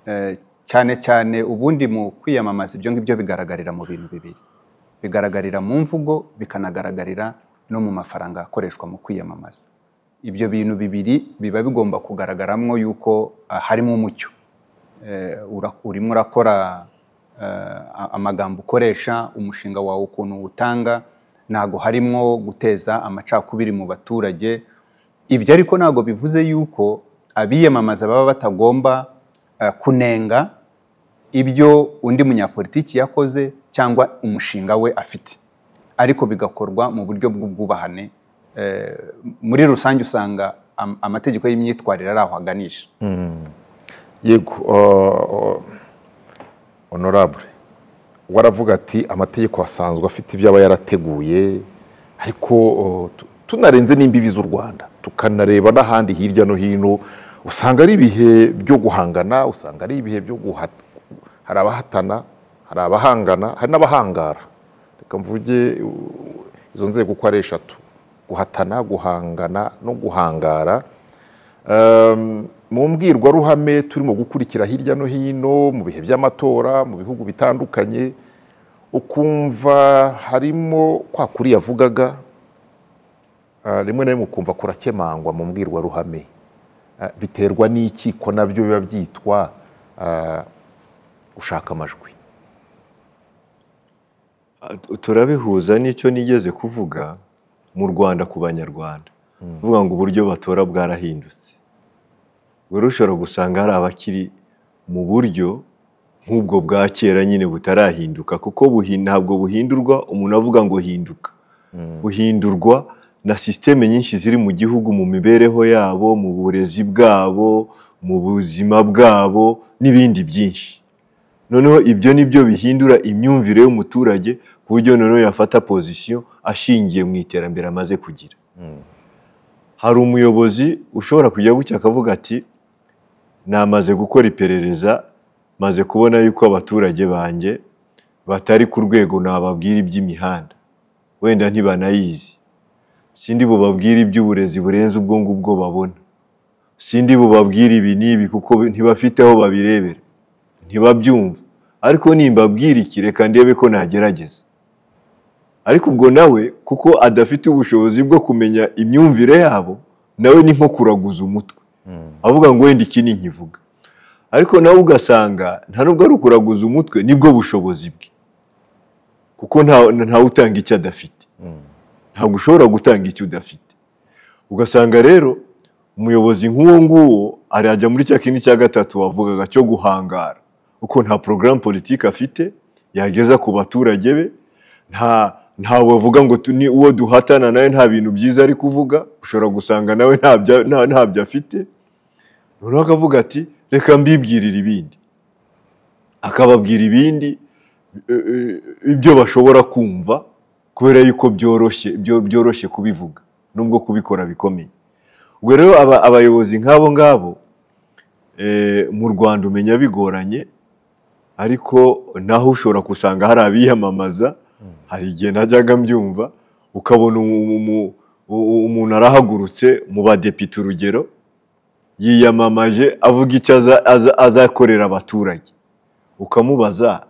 Eh, cyane cyane ubundi mu kwiyamamaza ibyo ngibyo bigaragarira mu bintu bibiri bigaragarira mu mvugo bikanagaragarira no mu mafaranga akoreshwa mu kwiyamamaza ibyo bintu bibiri biba bigomba kugaragaramwo yuko ah, harimo umucyo Eh, ura- urimo urakora eh, a- amagambo ukoresha umushinga wawe ukuntu utanga ntago harimo guteza amacakubiri mu baturage ibyo ariko ntabwo bivuze yuko abiyamamaza baba batagomba eh, kunenga ibyo undi munyapolitiki yakoze cyangwa umushinga we afite ariko bigakorwa mu buryo bw'ubwubahane Eh, muri rusange usanga am- amategeko y'imyitwarire ari aho aganisha yego uh, honorable waravuga ati amategeko asanzwe afite ibyo aba yarateguye ariko uh, tu- tunarenze n'imbibi z'u rwanda tukanareba n'ahandi hirya no hino usanga ari ibihe byo guhangana usanga ari ibihe byo guhata hari abahatana hari abahangana hari n'abahangara reka mvuge uh, izo nzego uko ari eshatu guhatana guhangana no guhangara Um, mu mbwirwaruhame turimo gukurikira hirya no hino mu bihe by'amatora mu bihugu bitandukanye ukumva harimo kwa kuri yavugaga ah, rimwe na rimwe ukumva kurakemangwa mu mbwirwaruhame Ah, biterwa n'iki ko nabyo biba byitwa ah, gushaka amajwi turabihuza n'icyo nigeze kuvuga mu rwanda ku banyarwanda kuvuga ngo uburyo batora bwarahindutse wari ushobora gusanga hari abakiri mu buryo nk'ubwo bwa kera nyine butarahinduka kuko buhi- ntabwo buhindurwa umuntu avuga ngo hinduka buhindurwa na sisiteme nyinshi ziri mu gihugu mu mibereho yabo mu burezi bwabo mu buzima bwabo n'ibindi byinshi noneho ibyo ni byo bihindura imyumvire y'umuturage ku buryo noneho yafata pozisiyo ashingiye mu iterambere amaze kugira hari umuyobozi ushobora kujya gutya akavuga ati namaze gukora iperereza maze kubona yuko abaturage banjye batari ku rwego nababwira iby'imihanda wenda ntibanayizi sindi bubabwire iby'uburezi burenze ubwo ngubwo babona sindi bubabwire ibi n'ibi kuko ntibafite aho babirebera ntibabyumva ariko nimbabwira iki reka ndebe ko nagerageza ariko ubwo nawe kuko adafite ubushobozi bwo kumenya imyumvire yabo nawe ni nko kuraguza umutwe avuga ngo wenda iki ni nkivuga ariko nawe ugasanga nta nubwo ari ukuraguza umutwe nibwo bushobozi bwe kuko nta- ntawe utanga icyo adafite ntabwo ushobora gutanga icyo udafite ugasanga rero umuyobozi nk'uwo nguwo arajya muri cya kindi cya gatatu wavugaga cyo guhangara kuko nta porogaramu politiki afite yageza ku baturage be nta ntawe avuga ngo tu- ni uwo duhatana nawe nta bintu byiza ari kuvuga ushobora gusanga nawe nta bya- nta- ntabyo afite noneho akavuga ati reka mbibwirire ibindi akababwira ibindi e, e, ibyo bashobora kumva kubera yuko byoroshye byo byoroshye kubivuga nubwo kubikora bikomeye ubwo rero aba- abayobozi nk'abo ngabo eh, mu rwanda umenya bigoranye ariko naho ushobora gusanga hari abiyamamaza hari igihe najyaga mbyumva ukabona umu- umu- u- umuntu arahagurutse mu badepite urugero yiyamamaje avuga icyo aza- aza- azakorera abaturage ukamubaza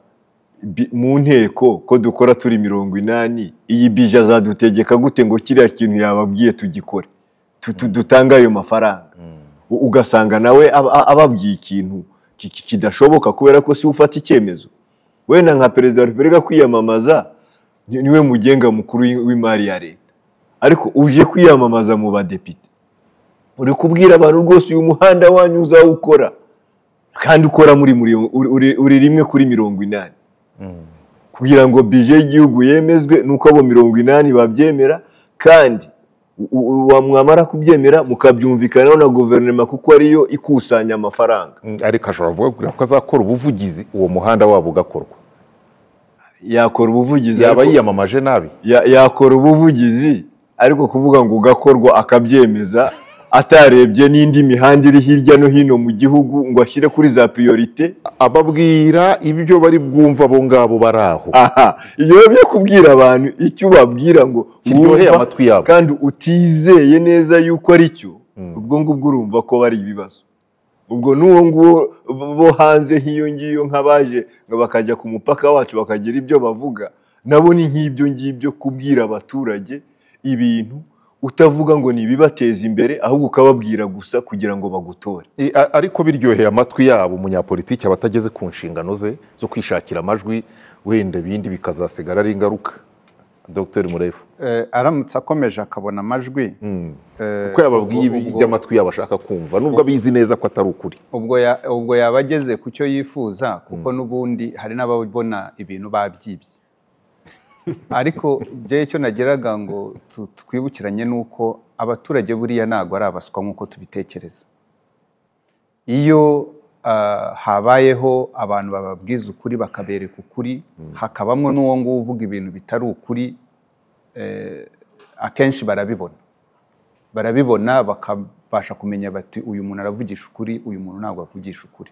bi- mu nteko ko dukora turi mirongo inani iyi bije azadutegeka gute ngo kiriya kintu yababwiye tugikore tu- tu- dutange ayo mafaranga U- ugasanga nawe aba- a- ababwiye ikintu ki- ki- kidashoboka kubera ko si we ufata icyemezo wenda nka perezida wa repubulika kwiyamamaza ni- niwe mugenga mukuru w'i- w'imari ya leta ariko uje kwiyamamaza mu badepite uri kubwira abantu rwose uyu muhanda wanyu uzawukora kandi ukora muri muri uri- uri- uri rimwe kuri mirongo inani kugira ngo bije y'igihugu yemezwe nuko abo mirongo inani babyemera kandi u- u- wa- mwamara kubyemera mukabyumvikanaho na guverinoma kuko ariyo ikusanya amafaranga Mm, ariko ashobora kuvuga ko azakora ubuvugizi uwo muhanda wabo ugakorwa yakora ubuvugizi yaba ariko- yiyamamaje nabi ya- yakora ubuvugizi ariko kuvuga ngo ugakorwa akabyemeza atarebye n'indi mihanda iri hirya no hino mu gihugu ngo ashyire kuri za priorite ababwira ibyo bari bwumva abo ngabo bari aho aha ibyo biba byo kubwira abantu icyo ubabwira ngo kiryoheye wumva amatwi yabo kandi utizeye neza yuko ari cyo Mm. ubwo ngubwo urumva ko bari ibibazo ubwo n'uwo nguwo bo hanze nk'iyo ngiyo nk'abaje ngo bakajya ku mupaka wacu bakagira ibyo bavuga nabo ni nk'ibyo ngibyo kubwira abaturage ibintu utavuga ngo ni ibibateza imbere ahubwo ukababwira gusa kugira ngo bagutore I- a- ariko biryoheye amatwi yabo umunyapolitiki aba atageze ku nshingano ze zo kwishakira amajwi wenda ibindi bikazasigara ari ingaruka dr murefu Eh, aramutse akomeje akabona amajwi Mm. eh, kuko yababwiye ubwo- ibi- iby'amatwi yabo ashaka kumva nubwo abizi neza ko atari ukuri ubwo ya- ubwo yaba ageze ku cyo yifuza kuko n'ubundi hari n'ababona ibintu babyibye ariko njyewe icyo nageraga ngo tu- twibukiranye n'uko abaturage buriya ntabwo ari abaswa nk'uko tubitekereza iyo ah, habayeho abantu bababwiza ukuri bakabereka ukuri hakabamo n'uwo nguwo uvuga ibintu bitari ukuri eh, akenshi barabibona barabibona bakabasha kumenya bati uyu muntu aravugisha ukuri uyu muntu ntabwo avugisha ukuri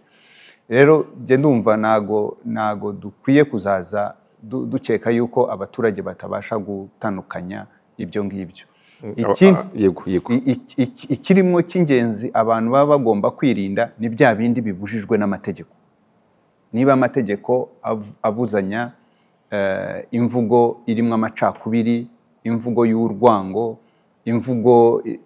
rero njye ndumva ntago ntago dukwiye kuzaza du- dukeka yuko abaturage batabasha gutandukanya ibyo ngibyo Ikindi- Aba- yego yego I- iki- iki- ikirimo cy'ingenzi abantu baba bagomba kwirinda ni bya bindi bibujijwe n'amategeko niba amategeko av- abuzanya eh, imvugo irimo amacakubiri imvugo y'urwango imvugo i-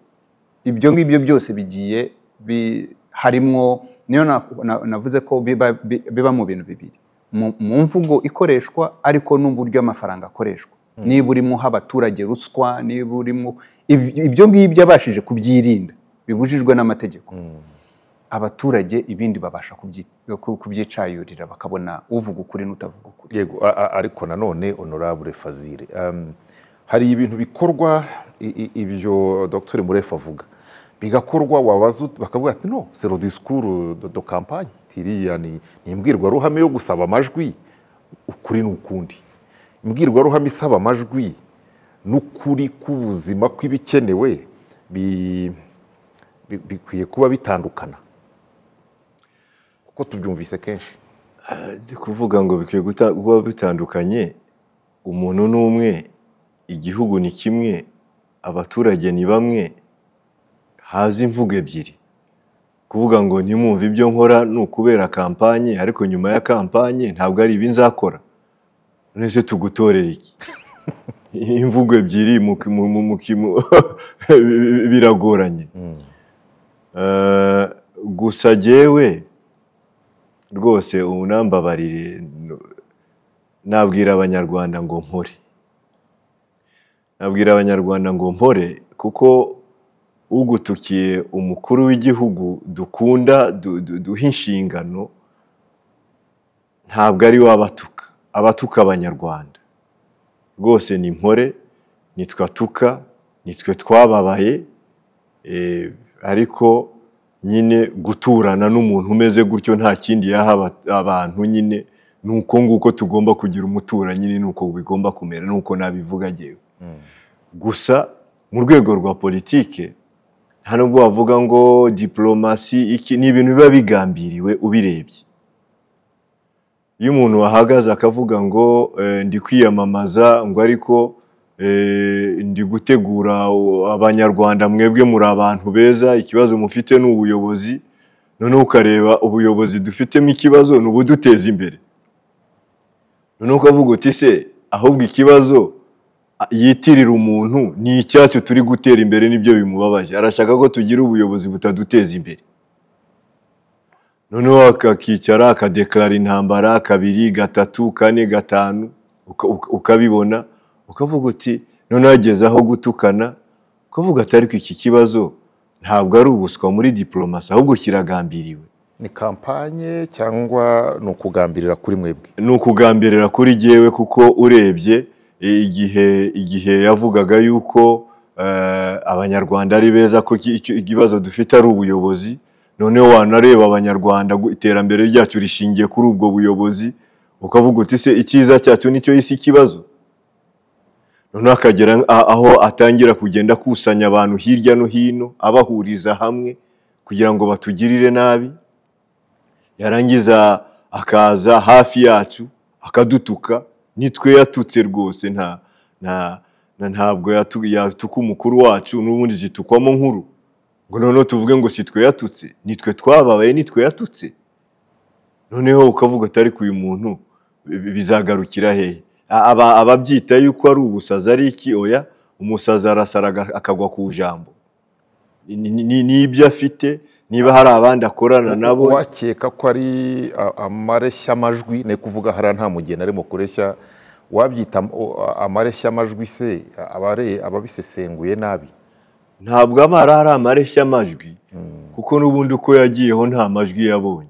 ibyo ngibyo byose bigiye bi- harimwo niyo na- na- navuze ko biba bi- biba mu bintu bibiri mu mu mvugo ikoreshwa ariko n'uburyo amafaranga akoreshwa niba urimo uha abaturage ruswa niba urimo ibi- ibyo ngibyo abashije kubyirinda bibujijwe n'amategeko abaturage ibindi babasha kubyi- ku- kubyicayurira bakabona uvuga ukuri n'utavuga ukuri yego a- a- ariko nanone honorable fazire um, hari ibintu bikorwa i- i- ibyo dr murefu avuga bigakorwa wabaza ut- bakavuga ati no sero discours de, de campagne tiriya ni ni imbwirwaruhame yo gusaba amajwi ukuri n'ukundi imbwirwaruhame isaba amajwi n'ukuri k'ubuzima kw'ibikenewe bi- bi- bikwiye kuba bitandukana kuko tubyumvise kenshi ndi kuvuga ngo bikwiye guta- kuba bitandukanye umuntu ni umwe igihugu ni kimwe abaturage ni bamwe haza imvugo ebyiri kuvuga ngo ntimwumve ibyo nkora ni ukubera kampanye ariko nyuma ya kampanye ntabwo ari ibi nzakora none se tugutorera iki imvugo ebyiri mu mu- mu- mu- mu- biragoranye Mm. Eh, gusa jyewe rwose unambabarire no- nabwira abanyarwanda ngo mpore nabwira abanyarwanda ngo mpore kuko ugutukiye umukuru w'igihugu dukunda du- du- duha inshingano ntabwo ari we abatuka abatuka abanyarwanda rwose ni mpore nitwe atuka nitwe twababaye Eh, ariko nyine guturana n'umuntu umeze gutyo nta kindi yaha aba- abantu nyine ni uko nguko tugomba kugira umuturanyi ni uko bigomba kumera ni uko nabivuga ngewe Mm. gusa mu rwego rwa politike nta nubwo wavuga ngo diporomasi iki ni ibintu biba bigambiriwe ubirebye iyo umuntu ahagaze akavuga ngo eh, ndi kwiyamamaza ngo ariko eh, ndi gutegura o- abanyarwanda mwebwe muri abantu beza ikibazo mufite ni ubuyobozi noneho ukareba ubuyobozi dufitemo ikibazo ni ubuduteza imbere noneho ukavuga uti se ahubwo ikibazo a- yitirira umuntu ni icyacu turi gutera imbere nibyo bimubabaje arashaka ko tugira ubuyobozi butaduteza imbere noneho akakicara akadeklara intambara kabiri gatatu kane gatanu uka- uka- ukabibona ukavuga uti noneho ageze aho gutukana ukavuga ati ariko iki kibazo ntabwo ari ubuswa muri diporomasi ahubwo kiragambiriwe ni kampanye cyangwa ni ukugambirira kuri mwebwe ni ukugambirira kuri jyewe kuko urebye i- igihe igihe yavugaga yuko eh, abanyarwanda ari beza ko iki- icyo- ikibazo dufite ari ubuyobozi noneho wanareba abanyarwanda gu- iterambere ryacu rishingiye kuri ubwo buyobozi ukavuga uti se icyiza cyacu nicyo isi ikibazo noneho akagera a- aho atangira kugenda akusanya abantu hirya no hino abahuriza hamwe kugira ngo batugirire nabi yarangiza akaza hafi yacu akadutuka nitwe yatutse rwose nta nta na ntabwo yatu- yatuka umukuru wacu n'ubundi zitukwamo nkuru ngo noneho tuvuge ngo si twe yatutse nitwe twababaye nitwe yatutse noneho ukavuga ati ariko uyu muntu bi- bizagarukira hehe A- aba- ababyita yuko ari ubusazi ari iki oya umusazi arasara aga- akagwa ku jambo Ni- ni- ni- n'ibyo afite niba hari abandi akorana nabo wakeka ko ari amareshya amajwi ni kuvuga hariya nta mugeni arimo kureshya wabyita amareshya amajwi se abare- ababisesenguye nabi ntabwo aba ari ari amareshya amajwi kuko n'ubundi uko yagiyeho nta majwi yabonye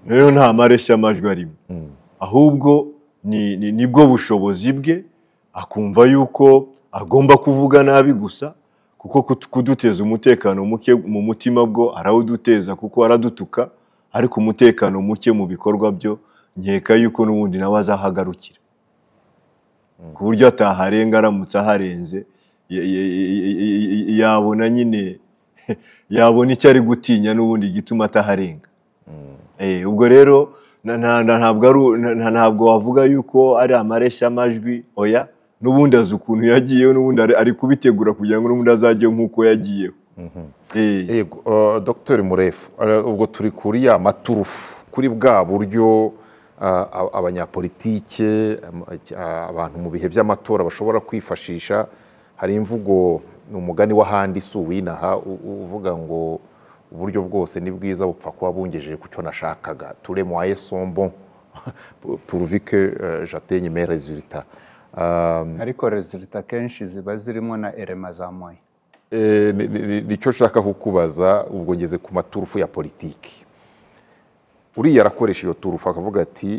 rero nta mareshya amajwi arimo Mm. ahubwo ni, ni, nibwo bushobozi bwe akumva yuko agomba kuvuga nabi gusa kuko kut- kuduteza umutekano muke mu mutima bwo arawuduteza kuko aradutuka ariko umutekano muke mu bikorwa byo nkeka yuko n'ubundi nawe azahagarukira ku buryo ataharenga aramutse aharenze ya- ya- ya- ya- ya- yabona nyine yabona icyo ari gutinya n'ubundi igituma ataharenga Eh, ubwo rero na- na- na- ntabwo ari u- na- na- ntabwo wavuga yuko ari amareshya amajwi oya n'ubundi azi ukuntu yagiyeho n'ubundi ari- ari kubitegura kugira ngo n'ubundi azajye nk'uko yagiyeho Eh, yego eh, dr murefu eh, ubwo turi kuri ya maturufu kuri bwa buryo eh, ab- abanyapolitike am- eh, abantu mu bihe by'amatora bashobora kwifashisha hari imvugo ni umugani w'ahandi si uwinaha u- u- uvuga ngo uburyo bwose ni bwiza bupfa kuba bungejeje ku cyo nashakaga ture mwaye sombo puruvike jatenye mere rezulita ariko resulita akenshi ziba zirimo na erema za moya Eh, ni- ni- ni- nicyo nshaka kukubaza ubwo ngeze ku maturufu ya politiki uriya arakoresha iyo turufu akavuga ati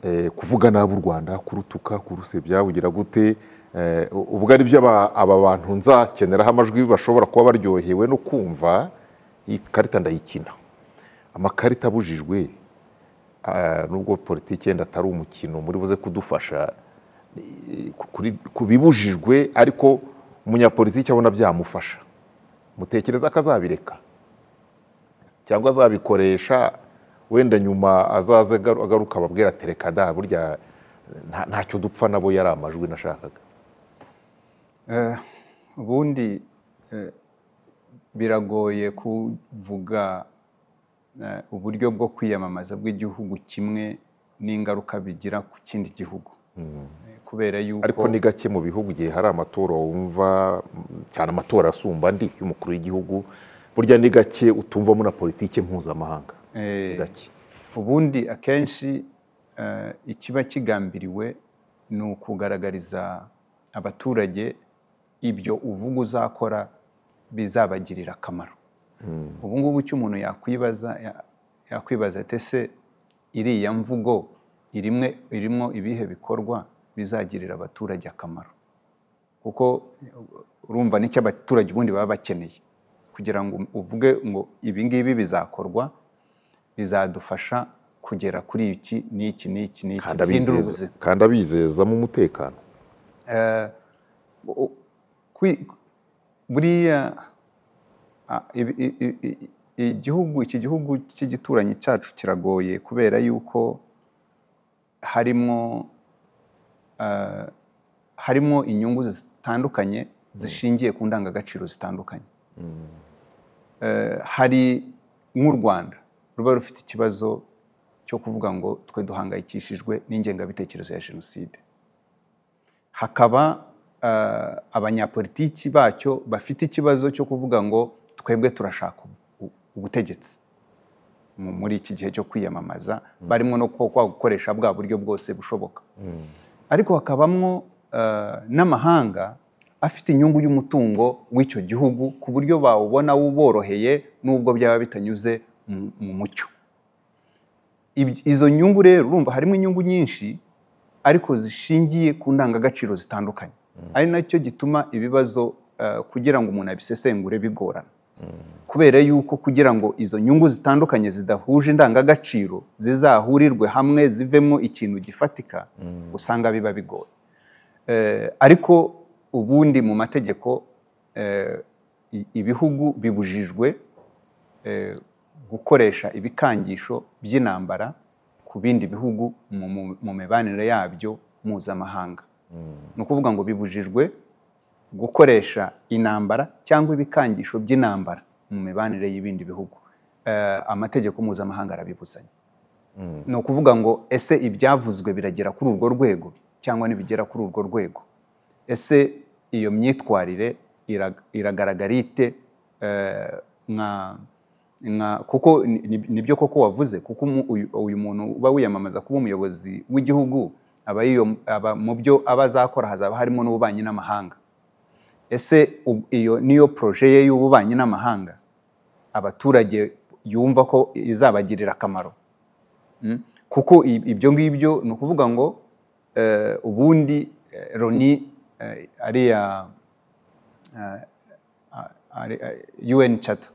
eh, kuvuga nabi u rwanda kurutuka kurusebya bugira gute Eh, u- ubwo ari byo aba aba bantu nzakeneraho amajwi bashobora kuba baryohewe no kumva iyi karita ndayikina amakarita abujijwe ah, nubwo politiki yenda atari umukino muri buze kudufasha eh, kuri- ku bibujijwe ariko umunyapolitiki abona byamufasha mutekereza ko azabireka cyangwa azabikoresha wenda nyuma azaze agaru- agaruka ababwira ati reka da burya nta- ntacyo dupfa nabo yari amajwi nashakaga Eh, ubundi eh, biragoye kuvuga eh, uburyo bwo kwiyamamaza bw'igihugu kimwe n'ingaruka bigira ku kindi gihugu Eh, kubera yuko ariko ni gake mu bihugu igihe hari amatora wumva mm, cyane amatora asumba andi y'umukuru w'igihugu burya ni gake utumvamo na politiki mpuzamahanga eh, ni gake ubundi akenshi eh, ikiba kigambiriwe ni ukugaragariza abaturage ibyo uvuga uzakora bizabagirira akamaro ubu ngubu icyo umuntu yakwibaza ya- yakwibaza ati ese iriya mvugo irimwe irimo ibihe bikorwa bizagirira abaturage akamaro kuko urumva n'icyo abaturage ubundi baba bakeneye kugira ngo uvuge ngo ibi ngibi bizakorwa bizadufasha kugera kuri iki n'iki n'iki n'iki kandi bihindura abizeza ubuzima kandi abizezamo umutekano Eh, u- kwi- buriya a- ibi- i- i- i- igihugu iki gihugu cy'igituranyi cyacu kiragoye kubera yuko harimo ah, harimo inyungu zitandukanye zishingiye ku ndangagaciro zitandukanye Eh, hari nk'u rwanda ruba rufite ikibazo cyo kuvuga ngo twe duhangayikishijwe n'ingengabitekerezo ya jenoside hakaba eh, abanyapolitiki bacyo bafite ikibazo cyo kuvuga ngo twebwe turashaka ubu- ubutegetsi mu- muri iki gihe cyo kwiyamamaza barimo no kwa kwa gukoresha bwa buryo bwose bushoboka ariko hakabamwo eh, n'amahanga afite inyungu y'umutungo w'icyo gihugu ku buryo bawubona wuboroheye n'ubwo byaba bitanyuze mu- mu mucyo Ibyo- izo nyungu rero urumva harimo inyungu nyinshi ariko zishingiye ku ndangagaciro zitandukanye ari nacyo gituma ibibazo eh, kugira ngo umuntu abisesengure bigorana kubera yuko kugira ngo izo nyungu zitandukanye zidahuje indangagaciro zizahurirwe hamwe zivemo ikintu gifatika usanga biba bigoye Eh, ariko ubundi mu mategeko eh, i- ibihugu bibujijwe eh, gukoresha ibikangisho by'intambara ku bindi bihugu mu, mu, mu mibanire yabyo mpuzamahanga ni ukuvuga ngo bibujijwe gukoresha intambara cyangwa ibikangisho by'intambara mu mibanire y'ibindi bihugu Eh, amategeko mpuzamahanga arabibuzanya ni ukuvuga ngo ese ibyavuzwe biragera kuri urwo rwego cyangwa ntibigera kuri urwo rwego ese iyo myitwarire ira- iragaragara ite eh, nka nka kuko ni- ni- nibyo koko wavuze kuko umu- uyu uyu muntu uba wiyamamaza kuba umuyobozi w'igihugu aba yiyo- aba mu byo aba azakora hazaba harimo n'ububanyi n'amahanga ese u- iyo niyo poroje ye y'ububanyi n'amahanga abaturage yumva ko izabagirira akamaro Mm. kuko i- ibyo ngibyo ni ukuvuga ngo eh, ubundi eh, loni eh, ariya eh, a- ari- eh, un chata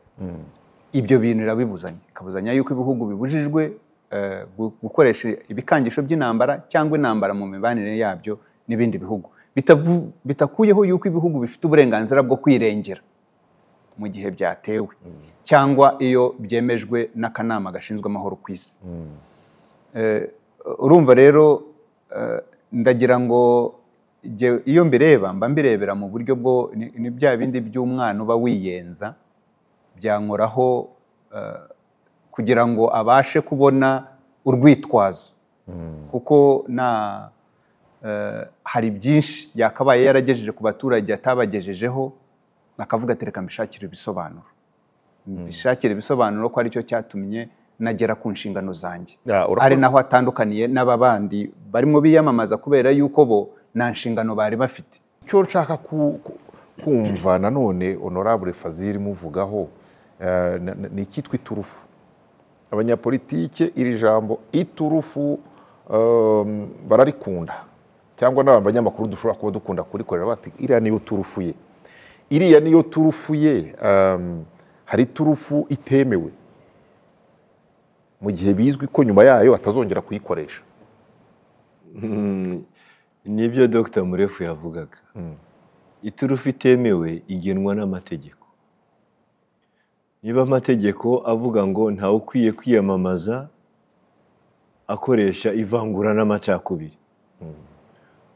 ibyo bintu irabibuzanya ikabuzanya yuko ibihugu bibujijwe eh, gu- gukoresha ibikangisho by'intambara cyangwa intambara mu mibanire yabyo n'ibindi bihugu Bitavu- bitakuyeho yuko ibihugu bifite uburenganzira bwo kwirengera mu gihe byatewe cyangwa iyo byemejwe n'akanama gashinzwe amahoro ku isi Eh, urumva rero eh, ndagira ngo jye- iyo mbireba mba mbirebera mu buryo bwo ni ni bya bindi by'umwana uba wiyenza byankoraho eh, kugira ngo abashe kubona urwitwazo kuko nta eh, hari byinshi yakabaye yaragejeje ku baturage atabagejejeho akavuga ati reka mbishakire ibisobanuro mbishakire ibisobanuro ko aricyo cyatumye nagera ku nshingano zanjye Ya, urakoze. ari naho atandukaniye n'ababandi barimo biyamamaza kubera yuko bo nta nshingano bari bafite icyo nshaka ku- ku- kumva nanone honorable fazil muvugaho eh, na- na- ni icyitwa iturufu abanyapolitike iri jambo iturufu em, bararikunda cyangwa n'abanyamakuru dushobora kuba dukunda kurikorera bati iriya niyo turufu ye iriya niyo turufu ye em, hari iturufu itemewe mu gihe bizwi ko nyuma yayo atazongera kuyikoresha Mm, nibyo dr murefu yavugaga Mm. iturufu itemewe igenwa n'amategeko niba amategeko avuga ngo ntawe ukwiye kwiyamamaza akoresha ivangura n'amacakubiri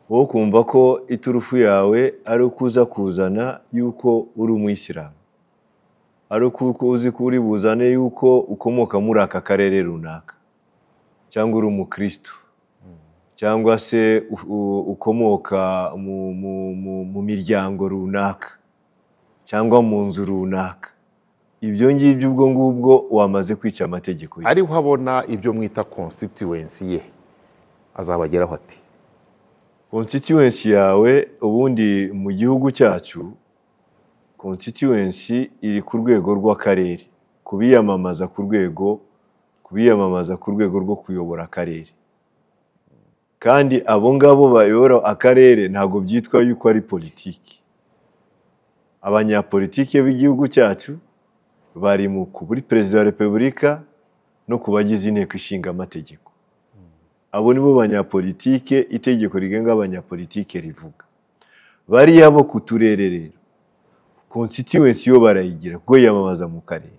wowe ukumva ko iturufu yawe ari uko uza kuzana yuko uri umuyisilamu ari uko uzi ko uri buzane yuko ukomoka muri aka karere runaka cyangwa uri umukristo cyangwa se u- u- ukomoka mu, mu, mu, mu miryango runaka cyangwa mu nzu runaka ibyo ngibyo ubwo ngubwo wamaze kwica amategeko ye. ariho abona ibyo mwita constituency ye azabageraho ati constituency yawe ubundi mu gihugu cyacu constituency iri ku rwego rw'akarere ku biyamamaza ku rwego ku biyamamaza ku rwego rwo kuyobora akarere kandi abo ngabo bayobora akarere ntabwo byitwa yuko ari politiki abanyapolitiki b'igihugu cyacu bari mu ku- kuri perezida wa repubulika no ku bagize inteko ishinga amategeko abo nibo banyapolitike itegeko rigenga abanyapolitike rivuga bariya bo ku turere rero constituency yo barayigira kuko yiyamamaza mu karere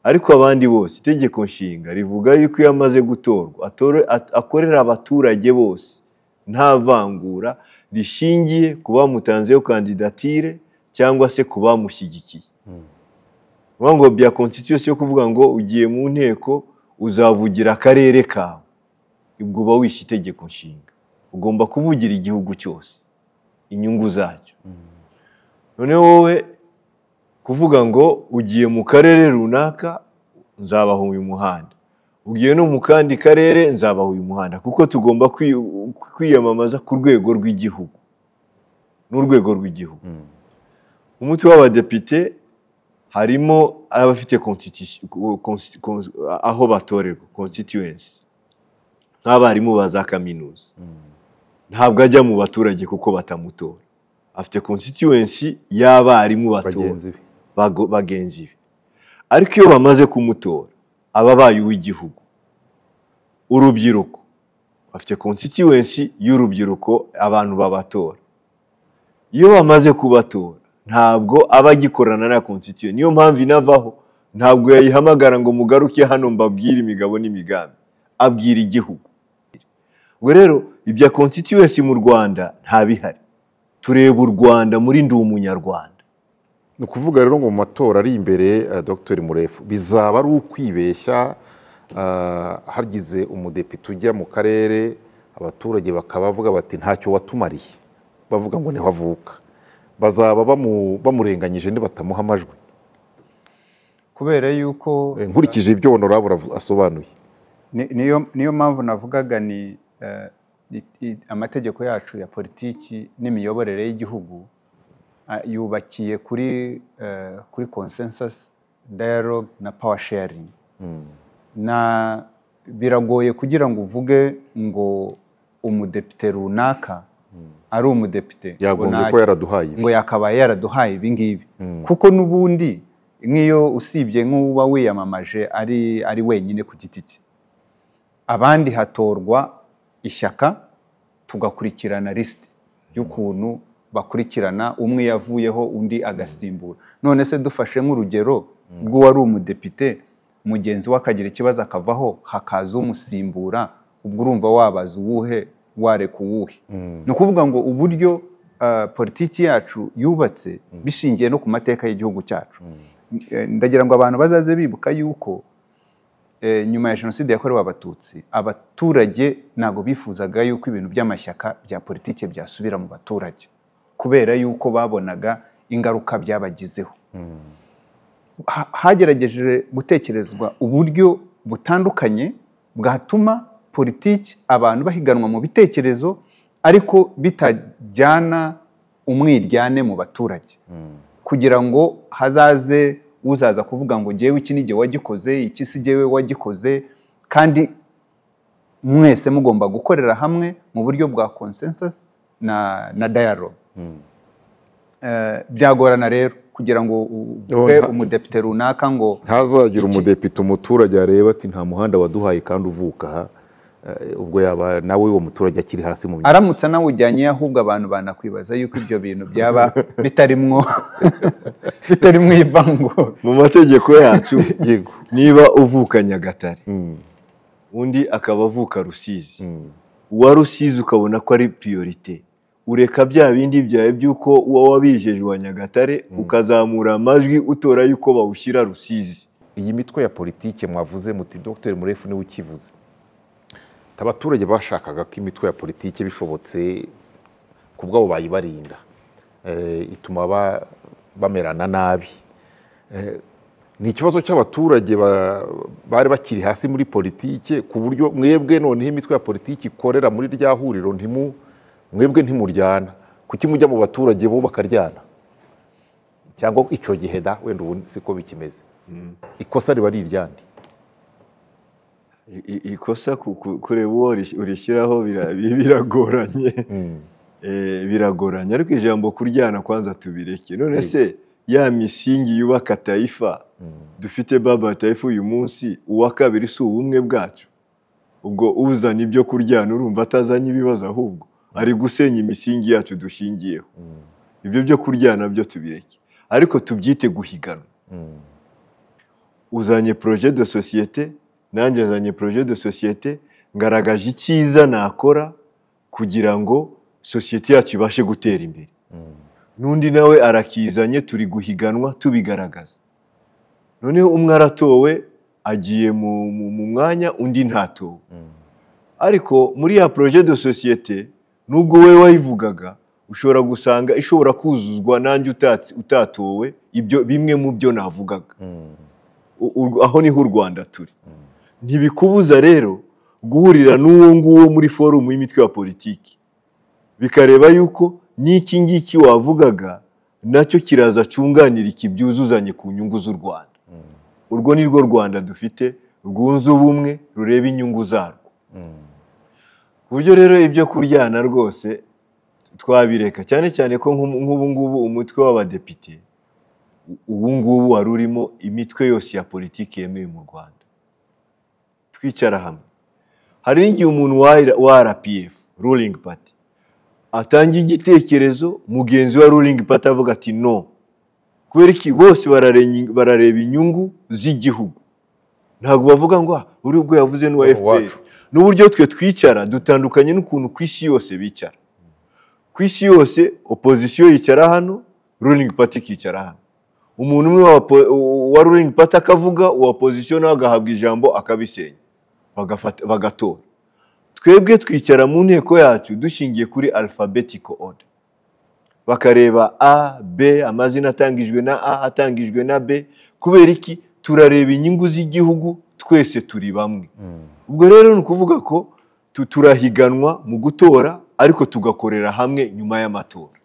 ariko abandi bose itegeko nshinga rivuga yuko iyo amaze gutorwa atore- at- akorera abaturage bose nta vangura rishingiye ku bamutanzeho kandidatire cyangwa se ku bamushyigikiye Ni ngo bya constituency yo kuvuga ngo ugiye mu nteko uzavugira akarere kawe ubwo uba wishe itegeko nshinga ugomba kuvugira igihugu cyose inyungu zacyo none wowe kuvuga ngo ugiye mu karere runaka nzabaha uyu muhanda ugiye no mu kandi karere nzabaha uyu muhanda kuko tugomba kwi- kwiyamamaza ku rwego rw'igihugu n'urwego rw'igihugu umutwe w'abadepite harimo abafite constitution- consti- cons- aho batorerwa constituency nk'abarimu ba za kaminuza ntabwo ajya mu baturage kuko batamutora afite constituency y'abarimu batora bagenzi be bago- bagenzi be ariko iyo bamaze kumutora aba abaye uw'igihugu urubyiruko bafite constituency y'urubyiruko abantu babatora iyo bamaze kubatora ntabwo aba agikorana na constituency niyo mpamvu inavaho ntabwo yayihamagara ngo mugaruke hano mbabwire imigabo n'imigambi abwira igihugu ubwo rero ibya constituency mu rwanda nta bihari tureba u rwanda muri ndi umunyarwanda ni ukuvuga rero ngo mu matora ari imbere eh, dr murefu bizaba ari ukwibeshya eh, hagize umudepite ujya mu karere abaturage bakaba bavuga bati ntacyo watumariye bavuga ngo niho avuka bazaba bamu- bamurenganyije nibatamuha amajwi kubera yuko Eh, nkurikije ibyo honorable avu- asobanuye ni- niyo niyo mpamvu navugaga ni eh, i- i- amategeko yacu ya politiki n'imiyoborere y'igihugu ah, yubakiye kuri eh, kuri consensus dialogue na power sharing na biragoye kugira ngo uvuge ngo umudepite runaka ari umudepite ngo yagombye nta- ko yaraduhaye ibi ngo yakabaye yaraduhaye ibi ngibi kuko n'ubundi nk'iyo usibye nk'uba wiyamamaje ari ari wenyine ku giti cye abandi hatorwa ishyaka tugakurikirana lisiti y'ukuntu bakurikirana umwe yavuyeho undi agasimbura none se dufashe nk'urugero rw'uwari umudepite mugenzi we akagira ikibazo akavaho hakaza umusimbura ubwo urumva wabaza uwuhe wareka uwuhe ni ukuvuga ngo uburyo ah, politiki yacu yubatse bishingiye no ku mateka y'igihugu cyacu Eh, ndagira ngo abantu bazaze bibuka yuko eh, nyuma ya jenoside yakorewe abatutsi abaturage ntabwo bifuzaga yuko ibintu by'amashyaka bya politiki byasubira mu baturage kubera yuko babonaga ingaruka byabagizeho ha- hagerageje gutekerezwa uburyo butandukanye bwatuma politiki abantu bahiganwa mu bitekerezo ariko bitajyana umwiryane mu baturage kugira ngo hazaze uzaza kuvuga ngo ngewe iki ni jye wagikoze iki si jyewe wagikoze kandi mwese mugomba gukorera hamwe mu buryo bwa consensus na, na dialogue Eh, byagorana rero kugira ngo u- Oh, uvuge nta- umudepite runaka ngo ntazagira umudepite umuturage areba ati nta muhanda waduhaye kandi uvuka aha Eh, ubwo yaba nawe uwo muturage akiri hasi mu myaka aramutse anawujyanye ahubwo abantu banakwibaza yuko ibyo bintu byaba bitarimwo bitarimwo ivangura mu mategeko yacu yego niba uvuka nyagatare undi akaba avuka rusizi uwa rusizi ukabona ko ari priorite ureka bya bindi byawe by'uko uba wabijeje wa nyagatare ukazamura amajwi utora y'uko bawushyira rusizi iyi mitwe ya politike mwavuze muti dr murefu niwe ukivuze abaturage bashakaga ko imitwe ya politike bishobotse ku bwabo bayibarinda Eh, ituma ba- bamerana nabi Eh, ni ikibazo cy'abaturage ba- bari bakiri hasi muri politike ku buryo mwebwe noneho imitwe ya politiki ikorera muri rya huriro ntimu mwebwe ntimuryana kuki mujya mu baturage bo bakaryana cyangwa icyo gihe da wenda ubu siko bikimeze ikosa riba ari iryandi I- i- ikosa ku- ku- kureba uwo uri- urishyiraho bira- bi- biragoranye Eh, biragoranye ariko ijambo kuryana kwanza tubireke none se ya misingi yubaka tayifa dufite baba tayifa uyu munsi uwa kabiri si ubumwe bwacu ubwo uzana ibyo kuryana urumva atazanye ibibazo ahubwo ari gusenya imisingi yacu dushingiyeho ibyo byo kuryana byo tubireke ariko tubyite guhiganwa uzanye projet de societe nanjye azanye projet de societe ngaragaje icyiza nakora kugira ngo sosiyete yacu ibashe gutera imbere n'undi nawe arakizanye turi guhiganwa tubigaragaza noneho umwe aratowe agiye mu mu- mu mwanya undi ntatowe ariko muri ya projet de societe nubwo we wayivugaga ushobora gusanga ishobora kuzuzwa nanjye utatse- utatowe ibyo bimwe mu byo navugaga U- u- aho niho u rwanda turi ntibikubuza rero guhurira n'uwo nguwo muri forumu y'imitwe ya politiki bikareba yuko n'iki ngiki wavugaga nacyo kiraza cyunganira iki byuzuzanye ku nyungu z'u rwanda urwo ni rwo rwanda dufite rwunze ubumwe rureba inyungu zarwo ku buryo rero ibyo kuryana rwose twabireka cyane cyane ko nk'ubu nk'ubu ngubu umutwe w'abadepite u- ubu ngubu wari urimo imitwe yose ya politiki yemewe mu rwanda twicara hamwe hari n'igihe umuntu wa wa rpf ruling party atangiye igitekerezo mugenzi wa ruling party avuga ati no kubera iki bose barare- barareba inyungu z'igihugu ntabwo bavuga ngo "Ah, uriya ubwo yavuze n'uwa Uwacu." fpr n'uburyo twe twicara dutandukanye n'ukuntu ku isi yose bicara ku isi yose opozisiyo yicara hano ruling party ikicara hano umuntu umwe wa, po- wa ruling party akavuga uwa opozisiyo nawe agahabwa ijambo akabisenya bagafata- bagatora twebwe twicara mu nteko yacu dushingiye kuri alphabetical order bakareba a b amazina atangijwe na a atangijwe na b kubera iki turareba inyungu z'igihugu twese turi bamwe ubwo rero ni ukuvuga ko tu- turahiganwa mu gutora ariko tugakorera hamwe nyuma y'amatora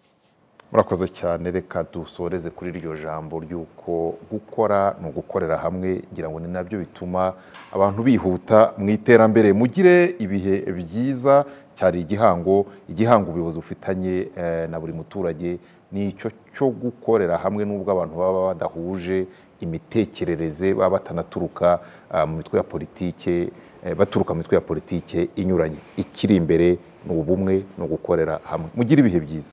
murakoze cyane reka dusoreze kuri iryo jambo ry'uko gukora ni ugukorera hamwe ngira ngo ni nabyo bituma abantu bihuta mu iterambere mugire ibihe byiza cyari igihango igihango ubuyobozi bufitanye eh, na buri muturage ni icyo cyo gukorera hamwe n'ubwo abantu baba badahuje imitekerereze baba batanaturuka ah, mu mitwe ya politike eh, baturuka mu mitwe ya politike inyuranye ikiri imbere ni ubumwe ni ugukorera hamwe mugire ibihe byiza